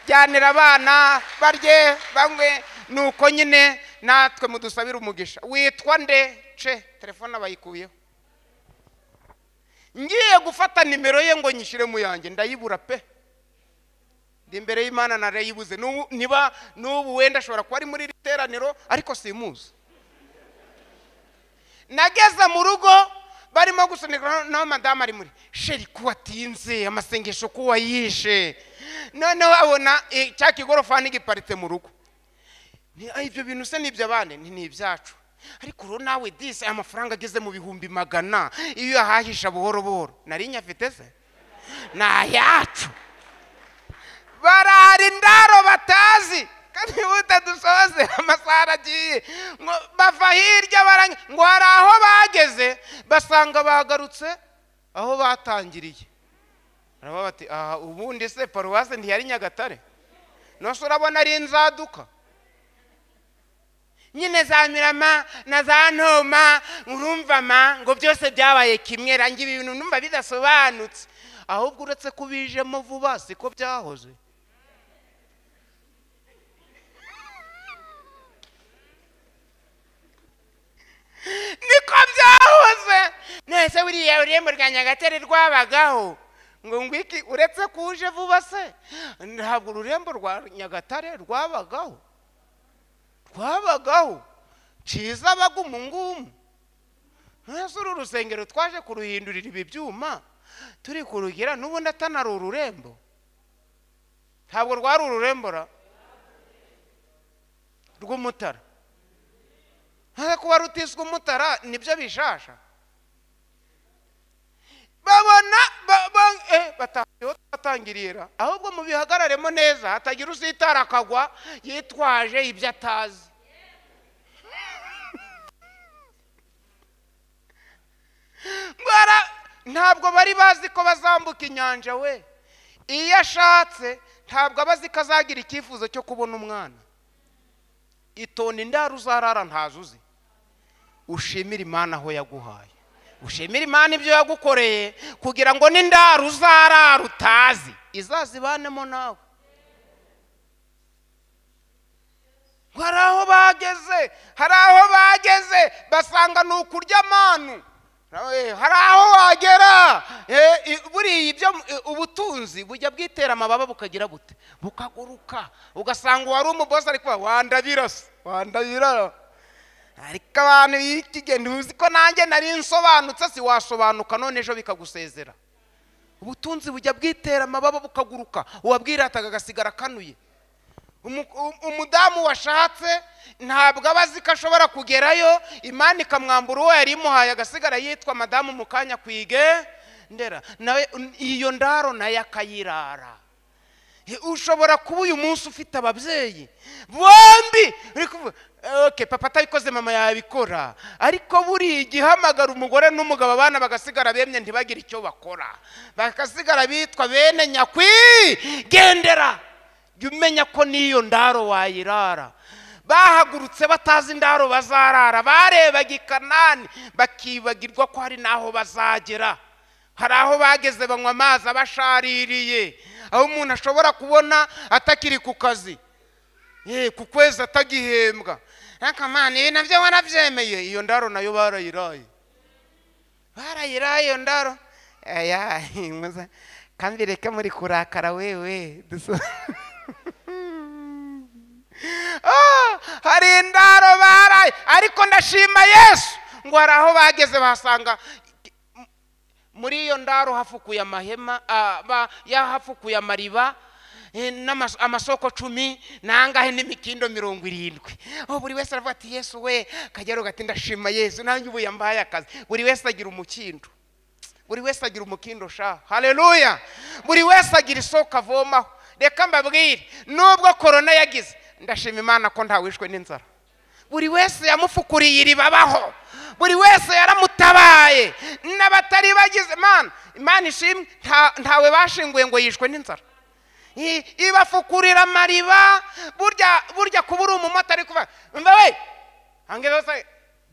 jyanira abana barye banywe nuko nyine natwe mudusabire umugisha witwa nde ce telefone abayikuyeho ngiye gufata nimero ye ngo nyishyire mu yanjye ndayibura pe ndi imbere y'imana narayibuze N'ubu- niba n'ubu wenda ashobora kuba ari muri iri teraniro ariko simuzi nageze mu rugo barimo gusunika naho madamu ari muri sheri ko watinze amasengesho ko wayishe noneho abona eh, cya kigorofani giparitse mu rugo Ni- ah, ibyo bintu se ni iby'abandi ni ni ibyacu ariko uro nawe disi aya mafaranga ageze mu bihumbi magana iyo uyahahisha buhoro buhoro nari nyafite se ni ayacu barara indaro batazi kandi buta dusoze amasaha aragiye ngo bava hirya baranya ngo hari aho bageze basanga bagarutse aho batangiriye baravuga bati aha ubundi se paruwase ntiyari nyagatare nose urabona ari inzaduka nyine za mirama na za ntoma urumva ma ngo byose byabaye kimwe rangira ibintu numva bidasobanutse ahubwo uretse kubijemo vuba siko byahoze niko byahoze nese buriya urembo rwa nyagatare rwabagaho ngo ngwiki uretse kuje vuba se ntabwo ururembo rwa nyagatare rwabagaho twabagaho ciza abaga umungumu mwese uru rusengero twaje kuruhindurira ibi byuma turi kurugira n'ubundi atanari ururembo ntabwo rwari ururembora rw'umutara ntaze kuba rutiswe umutara nibyo bishasha babona ba- ba- eh, batangiriye batangirira ahubwo mubihagararemo neza hatagira usitara akagwa yitwaje ibyo atazi Bara, ntabwo bari bazi ko bazambuka inyanja we iyo ashatse ntabwo aba azi ko azagira icyifuzo cyo kubona umwana itonda indaro uzarara ntazuzi ushimire imana aho yaguhaye ushimire imana ibyo yagukoreye kugira ngo n'indaro uzarara utazi izazibanemo nawe hari aho bageze hari aho bageze basanga ni ukurya amanu Eh, hari aho wagera Eh, i- buriya ibyo eh, ubutunzi bujya bwitera amababa bukagira bute bukaguruka ugasanga uwari umubosi ari kuba wandabirasa wandabirara ariko abantu b'ikigenda uzi ko nanjye nari nsobanutse si wasobanuka none ejo bikagusezera ubutunzi bujya bwitera amababa bukaguruka uwabwirataga agasigara akanuye Umu- um- umudamu washatse ntabwo aba azi ko ashobora kugerayo imana ikamwambura uwo yari imuhaye agasigara yitwa madamu mu kanya kwige ndera nawe un- iyo ndaro nayo akayirara He, ushobora kuba uyu munsi ufite ababyeyi bombi uri kuvuga okay papa atabikoze mama yabikora ariko buriya igihamagara umugore n'umugabo abana bagasigara bemye ntibagire icyo bakora bagasigara bitwa bene nyakwigendera jya umenya ko n'iyo ndaro wayirara bahagurutse batazi indaro bazarara barebaga i kanani bakibagirwa ko hari n'aho bazagera hari aho bageze banywa amazi abashaririye aho umuntu ashobora kubona atakiri ku kazi Eh, ku kwezi atagihembwa ariko mani ibi nabyo warabyemeye iyo ndaro nayo barayiraye barayiraye iyo ndaro aya muza- kandi reka muri kurakara wewe duso- Ah, hari indaro baraye ariko ndashima yesu ngo hari aho bageze basanga muri iyo ndaro hafukuye amahema ah, ba- yahafukuye amariba eh, n'amas- amasoko cumi nangahe n'imikindo mirongo irindwi aho buri wese aravuga ati yesu we kagero gati ndashima yesu nanjye ubu yambaye akazi buri wese agira umukindo buri wese agira umukindo sha haleluya buri wese agira isoko avomaho reka mbabwire nubwo korona yagize ndashima imana ko ntawishwe n'inzara buri wese yamufukuriye iribabaho buri wese yaramutabaye n'abatari bagize imana imana ishimwe nta- ntawe bashinguye ngo yishwe n'inzara I- ibafukurira amariba burya burya kuba uri umumotari kuva umva we hangeza se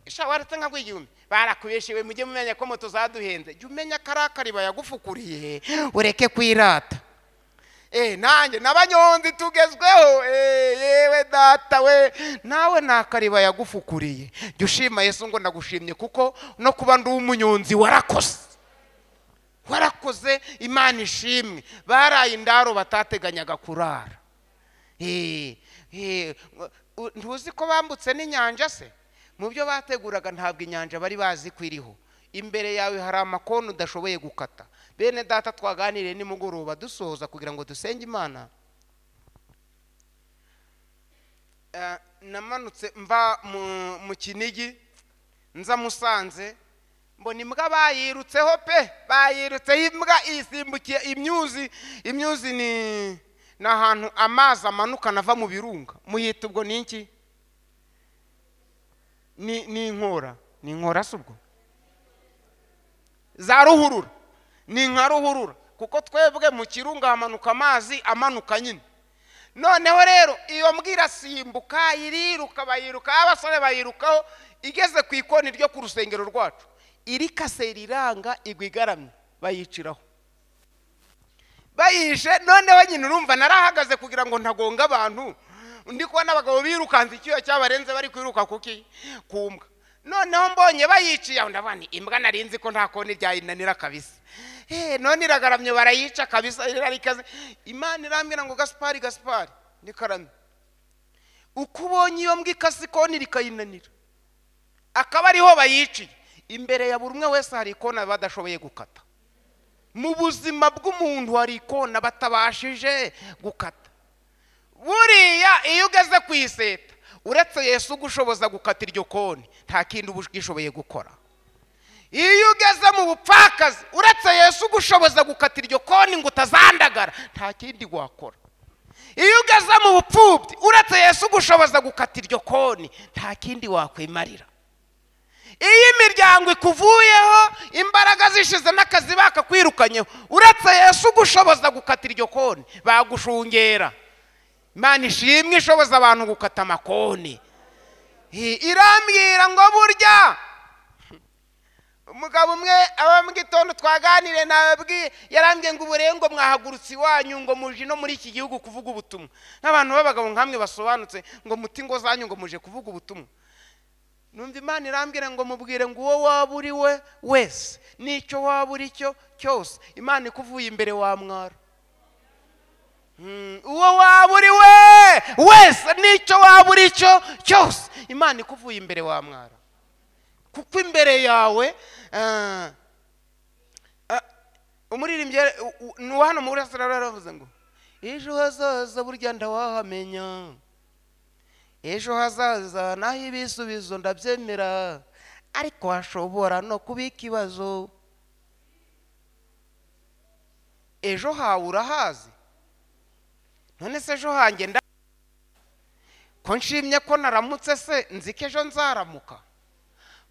isha waretse nka rw'igihumbi barakubeshewe mujye mumenya ko moto zaduhenze jya umenya ko ari akariba yagufukuriye ureke kwirata Eh, nanjye n'abanyonzi tugezweho Eh, yewe data we nawe ni akariba yagufukuriye jya ushima yesu ngo ndagushimye kuko no kuba ndi umunyonzi warakoze warakoze imana ishimwe baraye indaro batateganyaga kurara Eh, eh, u- ntuzi ko bambutse n'inyanja se mu byo bateguraga ntabwo inyanja bari bazi ko iriho imbere yawe hari amakoni udashoboye gukata bene data twaganiriye nimugoroba dusoza kugira ngo dusenge imana Eh, namanutse mva mu- mu kinigi nza musanze mbona imbwa bayirutseho pe bayirutseho imbwa isimbukiye imyuzi imyuzi ni ni ahantu amazi amanuka anava mu birunga muyita ubwo ni iki ni ni inkora ni inkora si ubwo za ruhurura ni nka ruhurura kuko twebwe mu kirunga hamanuka amazi amanuka nyine noneho rero iyo mbwa irasimbuka iriruka bayiruka abasore bayirukaho igeze ku ikoni ryo ku rusengero rwacu irikase riranga igwa igaramye bayiciraho bayishe noneho nyine urumva narahagaze kugira ngo ntagonga abantu ndi kubona abagabo birukanze icyuya cyabarenze bari kwiruka kuki ku mbwa noneho mbonye bayiciye aho ndavuga nti imbwa nari nzi ko nta koni ryayinanira kabisa Eh, none iragaramye barayica kabisa irarikaze imana irambwira ngo gasipari gasipari nikaramye uko ubonye iyo mbwa ikase ikoni rikayinanira akaba ariho bayiciye imbere ya buri umwe wese hari ikona badashoboye gukata mu buzima bw'umuntu hari ikona batabashije gukata buriya iyo ugeze ku iseta uretse yesu ugushoboza gukata iryo koni nta kindi uba ushoboye gukora iyo ugeze mu bupfakazi uretse yesu ugushoboza gukata iryo koni ngo utazandagara nta kindi wakora iyo ugeze mu bupfubyi uretse yesu ugushoboza gukata iryo koni nta kindi wakwimarira iyo imiryango ikuvuyeho imbaraga zishize n'akazi bakakwirukanyeho uretse yesu ugushoboza gukata iryo koni bagushungera imana ishimwe ishoboza abantu gukata amakoni I- irambwira ngo burya umugabo umwe aba mu gitondo twaganire nababwiye yarambwiye ngo uburengo mwahagurutse iwanyu ngo muje no muri iki gihugu kuvuga ubutumwa nk'abantu b'abagabo nkamwe basobanutse ngo muti ngo zanyu ngo muje kuvuga ubutumwa numva imana irambwira ngo mubwire ngo uwo waba uri we wese n'icyo waba uri cyo cyose imana ikuvuye imbere wamwara Mm, uwo waba uri we wese n'icyo waba uri cyo cyose imana ikuvuye imbere wamwara kuko imbere yawe ah, ah, umuririmbyi yari- u- u- ni uwa hano mu burasirazuba yaravuze ngo ejo hazaza burya ndawahamenya ejo hazaza naho ibisubizo ndabyemera ariko hashobora no kuba ikibazo ejo hawe urahazi none se ejo hanjye nda ko nshimye ko naramutse se nzi ko ejo nzaramuka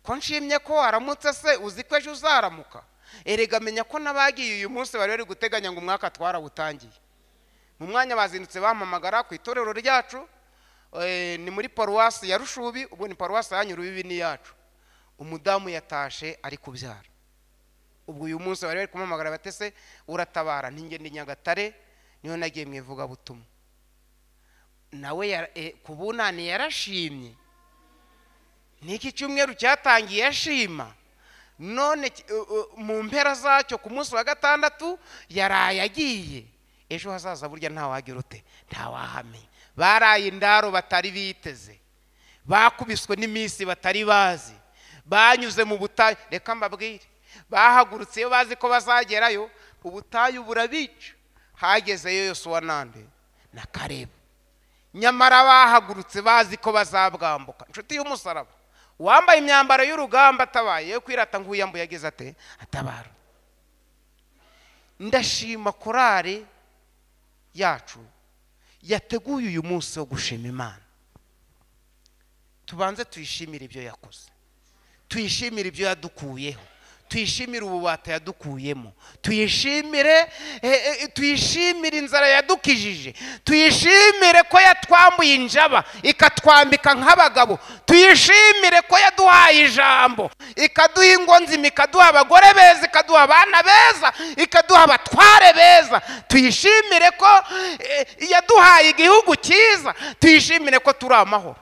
ko nshimye ko waramutse se uzi ko ejo uzaramuka erega menya ko n'abagiye uyu munsi bari bari guteganya ngo umwaka twarawutangiye mu mwanya bazindutse bampamagara ku itorero ryacu eh, ni muri paruwasi ya rushubi ubwo ni paruwasi yanyu rubibi ni yacu umudamu yatashe ari kubyara ubwo uyu munsi bari bari kumuhamagara batese uratabara ntingende nyagatare niyo nagiye mu ivugabutumwa nawe yara- eh, ku bunani yarashimye niki cyumweru cyatangiye ashima none ki- u- u- mu mpera zacyo ku munsi wa gatandatu yaraye agiye ejo hazaza burya ntawagira ute ntawahamenya baraye indaro batari biteze bakubiswe n'iminsi batari bazi banyuze mu butayu reka mbabwire bahagurutse iyo bazi ko bazagerayo ubutayu burabica hagezeyo yosuwa nande na karebu nyamara bahagurutse bazi ko bazabwambuka inshuti y'umusaraba uwambaye imyambaro y'urugamba atabaye yo kwirata ngo uyambuye yagize ate atabara ndashima korari yacu yateguye uyu munsi wo gushima imana tubanze tuyishimire ibyo yakoze tuyishimire ibyo yadukuyeho tuyishimire ububata yadukuyemo tuyishimire eh, eh, tuyishimire inzara yadukijije tuyishimire ko yatwambuye injaba ikatwambika nk'abagabo tuyishimire ko yaduhaye ijambo ikaduha ingo nzima ikaduha abagore beza ikaduha abana beza ikaduha abatware beza tuyishimire ko eh, yaduhaye igihugu cyiza tuyishimire ko turi amahoro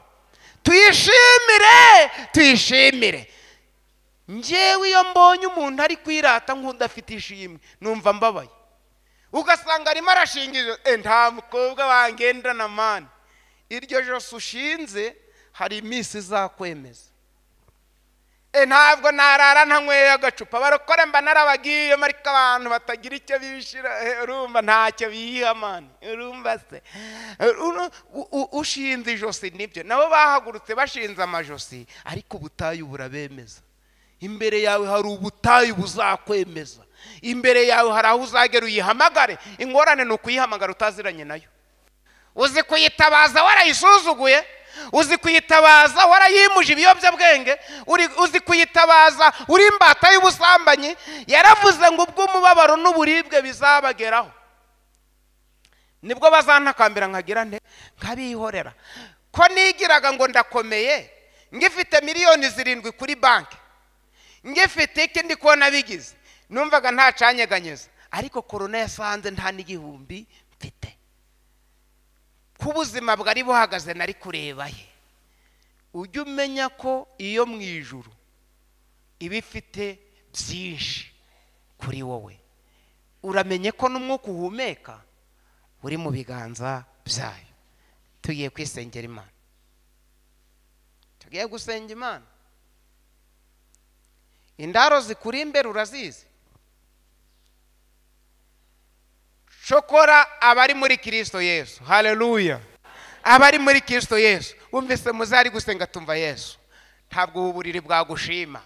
tuyishimire tuyishimire ngewe iyo mbonye umuntu ari kwirata nk'udafite ishimwe numva mbabaye ugasanga arimo arashingiriza e nta mukobwa wangendana mani iryo jose ushinze hari iminsi izakwemeza e ntabwo narara ntanyweye agacupa barokore mba narabagiye mariko abantu batagira icyo bishira eh, urumva ntacyo biyiha mani urumva se Uru- u- u- ushinze ijosi nibyo nabo bahagurutse bashinze amajosi ariko ubutayu burabemeza imbere yawe hari ubutayu buzakwemeza imbere yawe hari aho uzagera uyihamagare ingorane ni ukuyihamagara utaziranye nayo uzi kuyitabaza warayisuzuguye uzi kuyitabaza warayimuje ibiyobyabwenge uri- uzi kuyitabaza uri imbata y'ubusambanyi yaravuze ngo ubw'umubabaro n'uburibwe bizabageraho nibwo bazantakambira nkagira nte nkabihorera ko nigiraga ngo ndakomeye ngifite miliyoni zirindwi kuri banki ngifite ikindi kubona bigize numvaga ntacanyeganyeza ariko korona yasanze nta n'igihumbi mfite ko ubuzima bwari buhagaze nari kureba he ujye umenya ko iyo mu ijuru iba ifite byinshi kuri wowe uramenye ko n'umwuka uhumeka uri mu biganza byayo tugiye kwisengera imana tugiye gusenga imana indaro zikuri imbere urazizi shokora abari muri kirisito yesu haleluya abari muri kirisito yesu wumvise muzari gusenga tumva yesu ntabwo ubu buriri bwagushima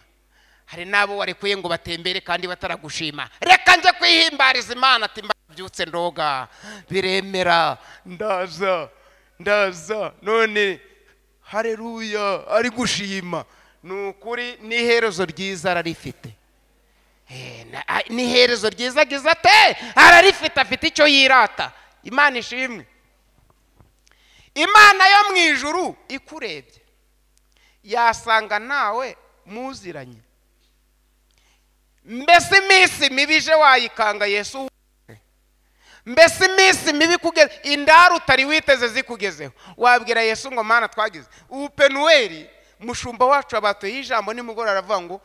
hari n'abo warekuye ngo batembere kandi bataragushima reka njye kwihimbariza imana ati mbabyutse ndoga biremera ndaza ndaza none haleluya ari gushima ni ukuri n'iherezo ryiza ararifite Eh, na- a- ni iherezo ryiza agize ate ararifite afite icyo yirata imana ishimwe imana yo mu ijuru ikurebye yasanga nawe muziranye mbese iminsi mibi ije wayikanga yesu uwuzuye. mbese iminsi mibi kugeza indaro utari witeze zikugezeho wabwira yesu ngo mana twagize ubu penuweli mushumba wacu abatuyeho ijambo nimugoroba aravuga ngo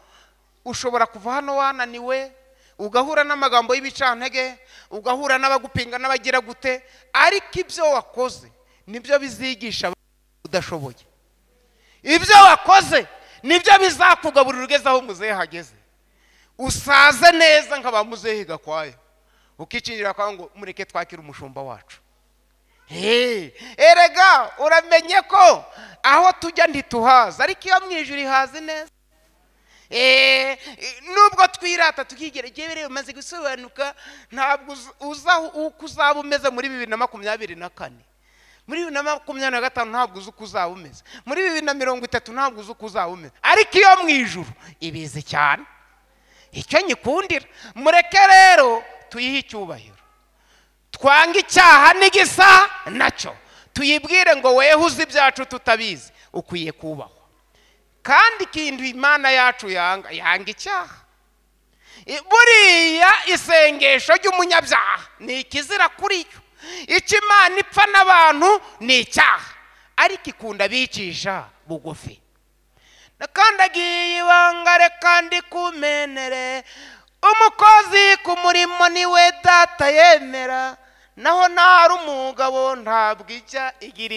ushobora kuva hano wananiwe ugahura n'amagambo y'ibicantege ugahura n'abagupinga n'abagira gute ariko ibyo wakoze nibyo bizigisha abantu udashoboye ibyo wakoze nibyo bizakugaburira ugeze aho muzehe hageze usaze neza nka ba muzehe gakwaya ukikingira kwa ngo mureke twakire umushumba wacu Hey, erega uramenye ko aho tujya ntituhaza ariko iyo mu ijuru ihazi neza Eh, nubwo twirata tukigeregereye umaze gusobanuka ntabwo uza- uza uko uzaba umeze muri bibiri na makumyabiri na kane muri bibiri na makumyabiri na gatanu ntabwo uzi uko uzaba umeze muri bibiri na mirongo itatu ntabwo uzi uko uzaba umeze ariko iyo mu ijuru ibizi cyane icyo nyikundira mureke rero tuyihe icyubahiro twange icyaha n'igisa nacyo tuyibwire ngo weho uzi ibyacu tutabizi ukwiye kubahwa kandi ikintu imana yacu yanga yanga icyaha I- buriya isengesho ry'umunyabyaha ni ikizira kuri yo icyo imana ipfa n'abantu ni icyaha ariko ikunda abicisha bugufi nakandagiye ibanga reka ndikumenere umukozi ku murimo niwe data yemera naho ntari umugabo ntabwo ijya igira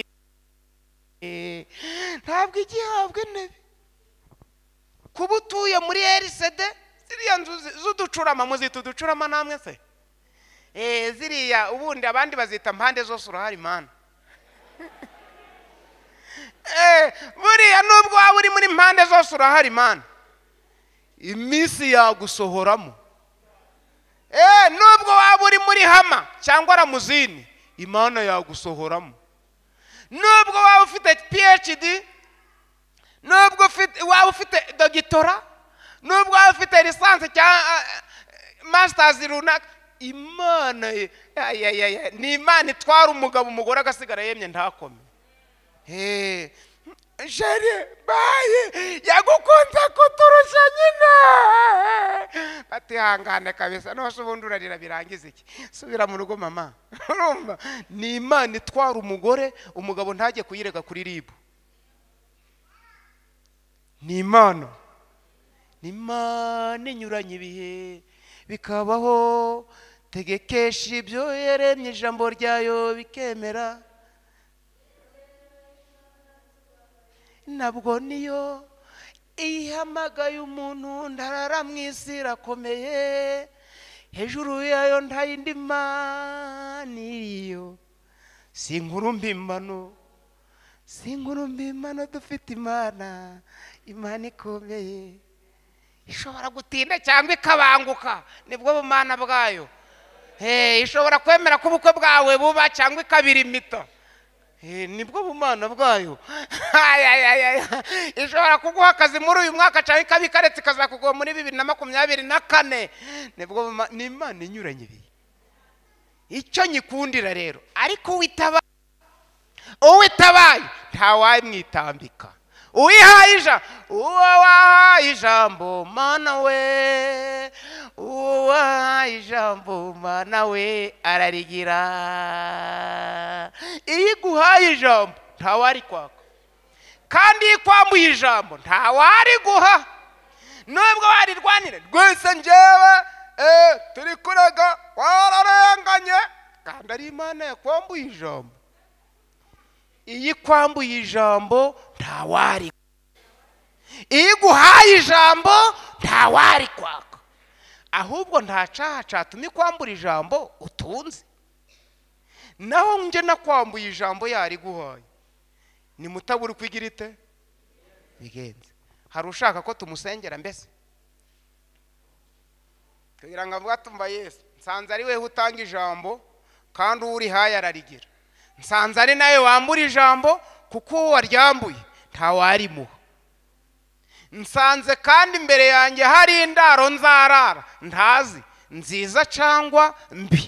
Eh, ntabwo ijya ihabwa intebe kuba utuye muri RCD ziriya nzu zi- z'uducurama muzita uducurama namwe se Eh, ziriya ubundi abandi bazita mpande zose urahari mana Eh, buriya nubwo waba uri muri mpande zose urahari mana iminsi yagusohoramo Eh, nubwo waba uri muri hama cyangwa ramuzini imana yagusohoramo nubwo waba ufite phd nubwo ufite- waba ufite dogitora nubwo waba ufite lisansi cyangwa masitazi runaka imana ye- ay, ay, ay, ay, ni imana itwara umugabo umugore agasigara yemye ntakome Eh, jere baye yagukunze kuturusha nyine batihangane kabisa nose ubundi urarira birangiza iki subira mu rugo mama urumva ni imana itwara umugore umugabo ntajye kuyirega kuri ribu ni imana ni imana inyuranye ibihe bikabaho tegekesha ibyo yaremye ijambo ryayo bikemera nabwo niyo ihamagaye umuntu ndarara mu isi irakomeye hejuru yayo nta yindi mana iriyo si inkuru mbimbano si inkuru mbimbano dufite imana imana ikomeye ishobora gutinda cyangwa ikabanguka nibwo bumana bwayo Eh, ishobora kwemera ko ubukwe bwawe buba cyangwa ikabira imito Eh, nibwo bumana bwayo Ay, ay, ay, ay. ishobora kuguha akazi muri uyu mwaka cyangwa ikaba ikaretse ikazakuguha muri bibiri na makumyabiri na kane nibwo buma- ni imana inyuranye ibi icyo nyikundira rero ariko witaba uwo itabaye ntawamwitambika uwihaye ijambo uwo wahaye ijambo mana we uwo wahaye ijambo mana we ararigira iyo iguhaye ijambo ntawarikwaka kandi iyo ikwambuye ijambo ntawariguha nubwo warirwanira rwese njyewe eh, turi kurega wararenganye kandi ari imana yakwambuye ijambo iyo ikwambuye ijambo ntawari iyo iguhaye ijambo ntawari kwaka ahubwo ntacahacatuma ikwambura ijambo utunze naho njye nakwambuye ijambo yariguhaye ni mutabura uko igira ite bigenze hari ushaka ko tumusengera mbese kugira ngo avuge atumva yesu nsanze ari wewe utanga ijambo kandi uwo urihaye ararigira nsanze ari nawe wambura ijambo kuko uwo waryambuye ntawarimuha nsanze kandi imbere yanjye hari indaro nzarara ntazi nziza cyangwa mbi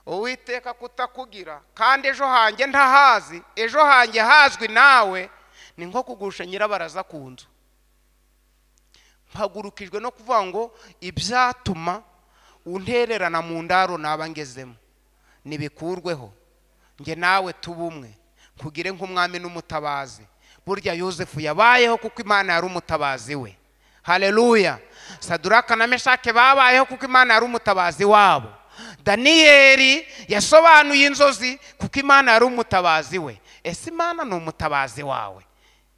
uwiteka kutakugira kandi ejo hanjye ntahazi ejo hanjye hazwi nawe ni nko kugusha nyirabaraza ku nzu mpagurukijwe no kuvuga ngo ibyatuma untererana mu ndaro naba ngezemo nibikurweho njye nawe tube umwe nkugire nk'umwami n'umutabazi burya yosefu yabayeho kuko imana yari umutabazi we haleluya saduraka na meshake babayeho kuko imana yari umutabazi wabo daniyeli yasobanuye inzozi kuko imana yari umutabazi we ese imana ni umutabazi wawe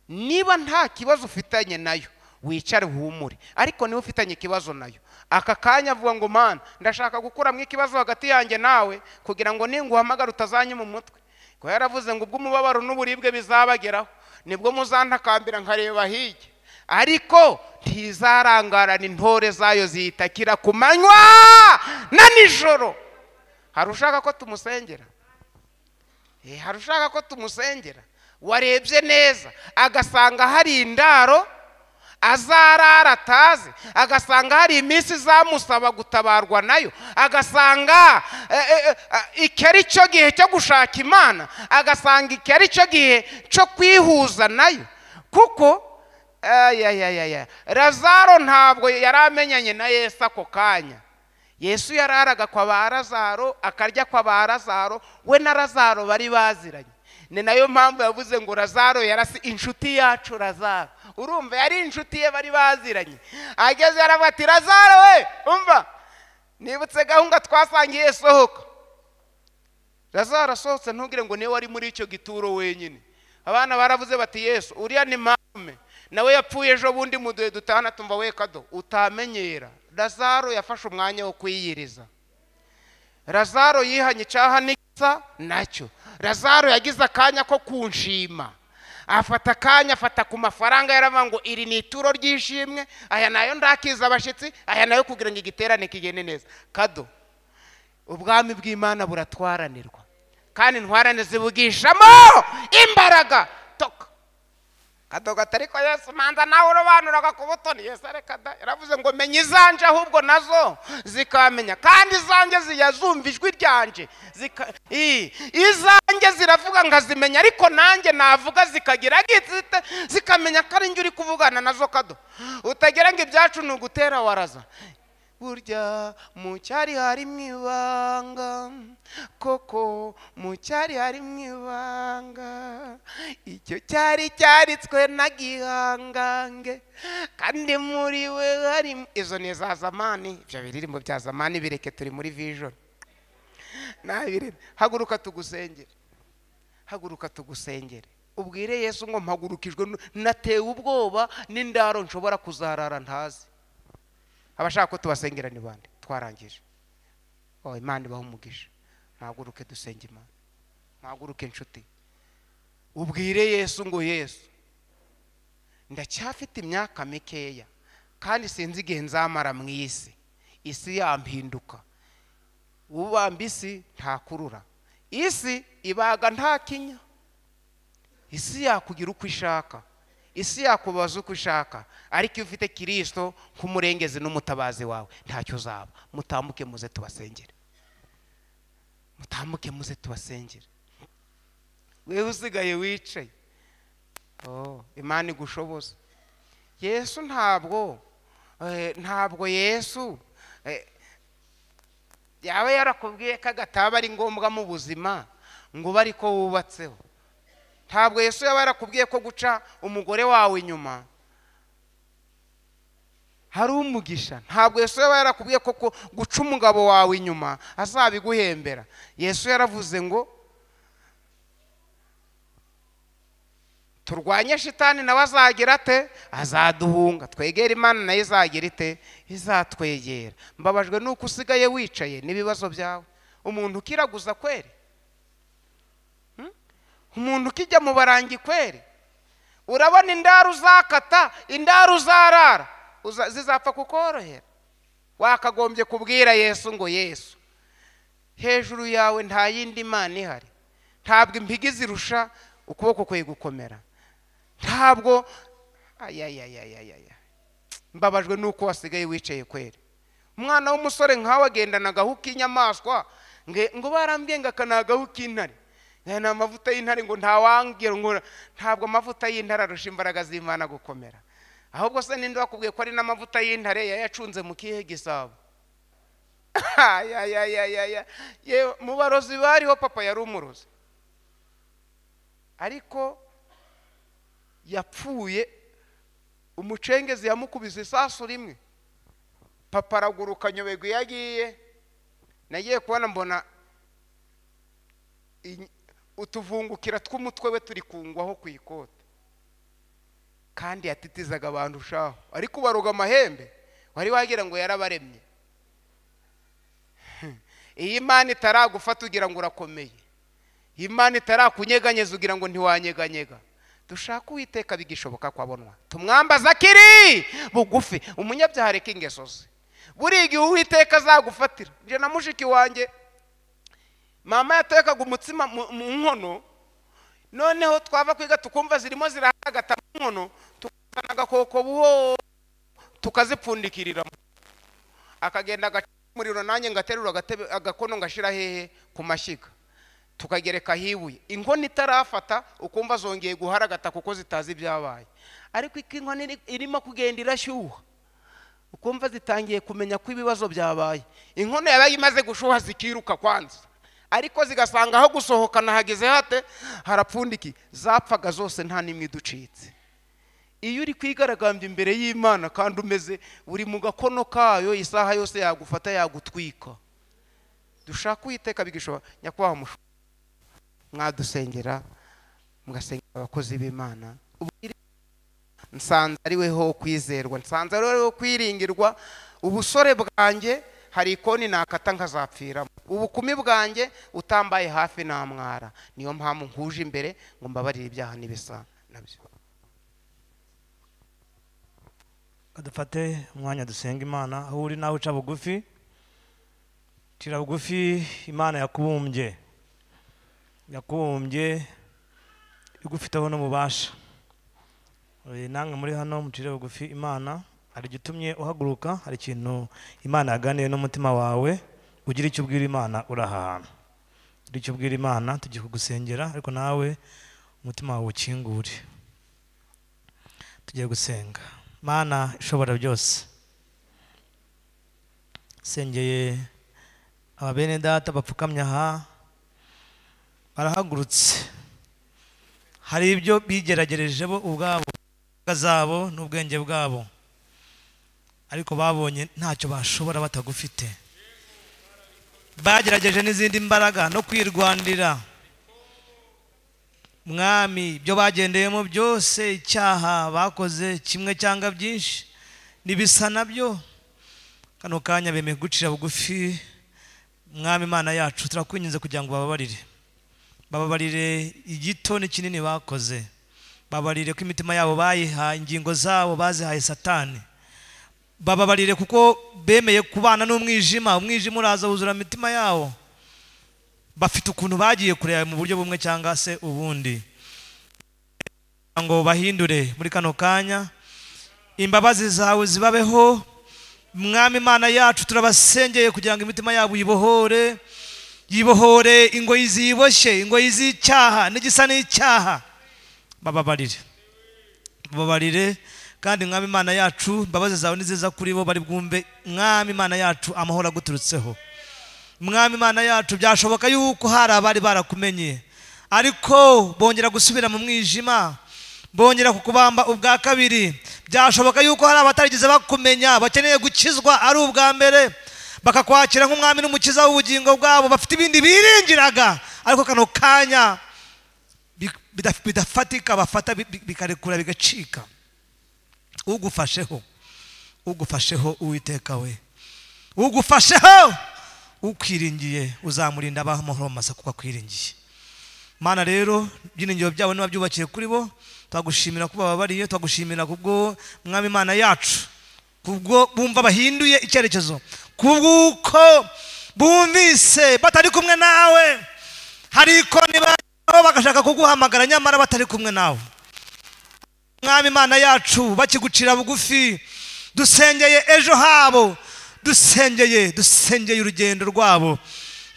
niba nta kibazo ufitanye nayo wicare uhumure ariko niba ufitanye ikibazo nayo aka kanya avuga ngo mana ndashaka gukuramo ikibazo hagati yanjye nawe kugira ngo ninguhamagara utazanyima umutwe ko yaravuze ngo ubwo umubabaro n'uburibwe bizabageraho nibwo muzantakambira nkareba hirya ariko ntizarangarana intore zayo ziyitakira ku manywa na nijoro hari ushaka ko tumusengera Eh, hari ushaka ko tumusengera warebye neza agasanga hari indaro azarara atazi agasanga hari iminsi izamusaba gutabarwa nayo agasanga eh, eh, eh, iki ari cyo gihe cyo gushaka imana agasanga iki ari cyo gihe cyo kwihuza nayo kuko ayayayaya razaro ntabwo yari amenyanye na yesu ako kanya yesu yararaga kwa ba razaro akarya kwa ba razaro we na razaro bari baziranye ni nayo mpamvu yavuze ngo razaro yarasi inshuti yacu razaro urumva yari inshuti ye bari baziranye ageze yaravuga ati razaro we umva nibutse gahunda twasangiye sohoka razaro asohotse ntugire ngo niwe wari muri icyo gituro wenyine abana baravuze bati yesu uriya ni marume nawe yapfuye ejo bundi mu duhe dutana tumva we kado utamenyera razaro yafashe umwanya wo kwiyiriza razaro yihanye icyaha n'igisa nacyo razaro yagize akanya ko kunshima afata akanya afata ku mafaranga yaravuga ngo iri ni ituro ry'ishimwe aya nayo ndakiza abashyitsi aya nayo kugira ngo igiterane kigende neza kado ubwami bw'imana buratwaranirwa kandi intwarane zibugishamo imbaraga toka kado gatari ko yesu manza nawe urobanuraga ku butoni yesu areka da yaravuze ngo menya izanje ahubwo nazo zikamenya kandi izanjye ziyazumva ijwi ryanjye zika- i- izanjye ziravuga nkazimenya ariko nanjye navuga zikagira gitsite zikamenya ko ari njye uri kuvugana nazo kado utagira ngo ibyacu ni ugutera waraza burya mu cyari harimo ibanga koko mu cyari harimo ibanga icyo cyari cyaritswe na gihangange kandi muri we harimo izo ni za zamani ibyo biririmbo bya zamani bireke turi muri vision nabirebe haguruka tugusengere haguruka tugusengere ubwire yesu ngo mpagurukijwe nu- natewe ubwoba n'indaro nshobora kuzarara ntazi abashaka ko tubasengera ni bande twarangije oh, imana ibaha umugisha mwaguruke dusenge imana mwaguruke inshuti ubwire yesu ngo yesu ndacyafite imyaka mikeya kandi sinzi igihe nzamara mu isi isi yampinduka ubamba isi ntakurura isi ibaga nta kinya isi yakugira uko ishaka isi yakubaza uko ishaka ariko iyo ufite kirisito nk'umurengezi n'umutabazi wawe ntacyo uzaba mutambuke muze tubasengere mutambuke muze tubasengere wewe usigaye wicaye oh, imana igushoboza yesu ntabwo eh, ntabwo yesu eh, yaba yarakubwiye ko agataba ari ngombwa mu buzima ngo ube ariko wubatseho ntabwo yesu yaba yarakubwiye ko guca umugore wawe inyuma hari umugisha ntabwo yesu yaba yarakubwiye ko ku- guca umugabo wawe inyuma azabiguhembera yesu yaravuze ngo turwanye shitani nawe azagira ate azaduhunga twegera imana nayo izagira ite izatwegera mbabajwe nuko usigaye wicaye n'ibibazo byawe umuntu ukiraguza kweri umuntu ukijya mu barangi kweri urabona indaro uzakata indaro uzarara uza- zizapfa kukorohera wakagombye kubwira yesu ngo yesu hejuru yawe nta yindi mana ihari ntabwo impigi zirusha ukuboko kwe gukomera ntabwo ayayayayaya mbabajwe nuko wasigaye wicaye kweri umwana w'umusore nkawe agendana agahu k'inyamaswa nge- ngo barambwiye ngo aka ni agahu k'intare Aya ni amavuta y'intare ngo ntawambwira ngo ntabwo amavuta y'intare arusha imbaraga z'imana gukomera ahubwo se ninde wakubwiye ko ari n'amavuta y'intare yayacunze mu kihe gisabo ayayayayaya yewe mu barozi bariho papa yari umurozi ariko yapfuye umucengezi yamukubise isasu rimwe papa araguruka nyoberwa iyo agiye nagiye kubona mbona inyi- utuvungukira tw'umutwe we turi kungwaho ku ikote kandi yatitizaga abantu shaho ariko ubaroga amahembe wari wagira ngo yarabaremye iyi mana itaragufata ugira ngo urakomeye iyi mana itarakunyeganyeza ugira ngo ntiwanyeganyega dushake uwiteka bigishoboka ko abonwa tumwambaza akiri bugufi umunyabyaha areka ingeso ze buriya igihe uwiteka azagufatira njye na mushiki wanjye mama yatekaga umutsima mu mu nkono noneho twava kwiga tukumva zirimo zirahagata mu nkono tukazana agakoko buho tukazipfundikirira akagenda agacana umuriro nanjye ngaterura agatebe- agakono ngashyira hehe ku mashyiga tukagereka hibuye inkono itarafata ukumva zongeye guharagata kuko zitazi ibyabaye ariko iko inkono iri- irimo kugenda irashyuha ukumva zitangiye kumenya ko ibibazo byabaye inkono yabaye imaze gushuha zikiruka kwanza ariko zigasanga aho gusohokana hageze hate harapfundikiye zapfaga zose nta n'imwe iducitse iyo uri kwigaragambya imbere y'imana kandi umeze uri mu gakono kayo isaha yose yagufata yagutwika dushaka uwiteka bigishoboka nyakubahwa musho mwadusengera mugasengera abakozi b'imana nsanze ari we ho kwizerwa nsanze ari we ho kwiringirwa ubusore bwanjye hari ikoni nakata nkazapfiramo ubukumi bwanjye utambaye hafi namwara niyo mpamvu nkuje imbere ngo mbabarire ibyaha n'ibisa nabyo dufate umwanya dusenga imana aho uri nawe uca bugufi cira bugufi imana yakubumbye yakubumbye igufiteho n'umubasha Eh, namwe muri hano mucire bugufi imana hari igitumye uhaguruka hari ikintu imana yaganiye n'umutima wawe ugira icyo ubwira imana urahahana ugira icyo ubwira imana tugiye kugusengera ariko nawe umutima wawe ukingure tugiye gusenga mana ishobora byose sengeye ababene data bapfukamye aha barahagurutse hari ibyo bigeragereje bo ubwabo imbaraga zabo n'ubwenge bwabo ariko babonye ntacyo bashobora batagufite bagerageje n'izindi mbaraga no kwirwanira mwami ibyo bagendeyemo byose icyaha bakoze kimwe cyangwa byinshi nibisa nabyo kano kanya bemeye gucira bugufi mwami imana yacu turakwinginze kugira ngo bababarire bababarire igito n'ikinini bakoze bababarire ko imitima yabo bayihaye ingingo zabo bazihaye satani bababarire kuko bemeye kubana n'umwijima umwijima uraza wuzura imitima yabo bafite ukuntu bagiye kureba mu buryo bumwe cyangwa se ubundi kugira ngo bahindure muri kano kanya imbabazi zawe zibabeho mwami imana yacu turabasengeye kugira ngo imitima yabo yibohore yibohore ingoyi ziboshye ingoyi z'icyaha n'igisa n'icyaha bababarire bababarire kandi mwami imana yacu imbabazi zawe ni nziza kuri bo bari bwumve mwami imana yacu amahoro aguturutseho mwami imana yacu byashoboka yuko hari abari barakumenye ariko bongera gusubira mu mwijima bongera kukubamba ubwa kabiri byashoboka yuko hari abatarigeze bakumenya bakeneye gukizwa ari ubwa mbere bakakwakira nk'umwami n'umukiza w'ubugingo bwabo bafite ibindi biringiraga ariko kano kanya bi- bidaf- bidafatika bafata bi- bi- bikarekura bigacika ugufasheho ugufasheho uwiteka we ugufasheho ukwiringiye uzamurinda abaho amahoro mu masa kuko akwiringiye mana rero ibyiringiro byabo niba byubakiye kuri bo twagushimira ko bababariye twagushimira kubwo mwami imana yacu kubwo bumva bahinduye icyerekezo kubw'uko bumvise batari kumwe nawe hari ikoni baho bagashaka kuguhamagara nyamara batari kumwe nawe mwami imana yacu bakigucira bugufi dusengeye ejo habo dusengeye dusengeye urugendo rwabo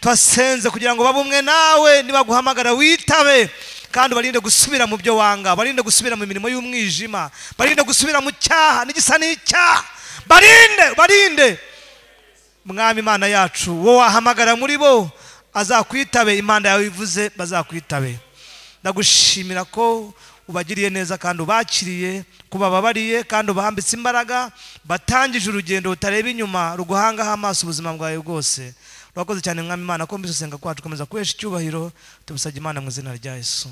twasenze kugira ngo babe umwe nawe nibaguhamagara witabe kandi barinde gusubira mu byo wanga barinde gusubira mu mirimo y'umwijima barinde gusubira mu cyaha n'igisa n'icyaha barinde barinde mwami imana yacu wowe wahamagara muri bo azakwitabe imana yawe ivuze bazakwitabe ndagushimira ko ubagiriye neza kandi ubakiriye ko bababariye kandi ubahambitse imbaraga batangije urugendo butareba inyuma ruguhangaho amaso ubuzima bwawe bwose urakoze cyane mwami imana ko mbese usenga kwacu komeza kuhesha icyubahiro tubusabye imana mu izina rya yesu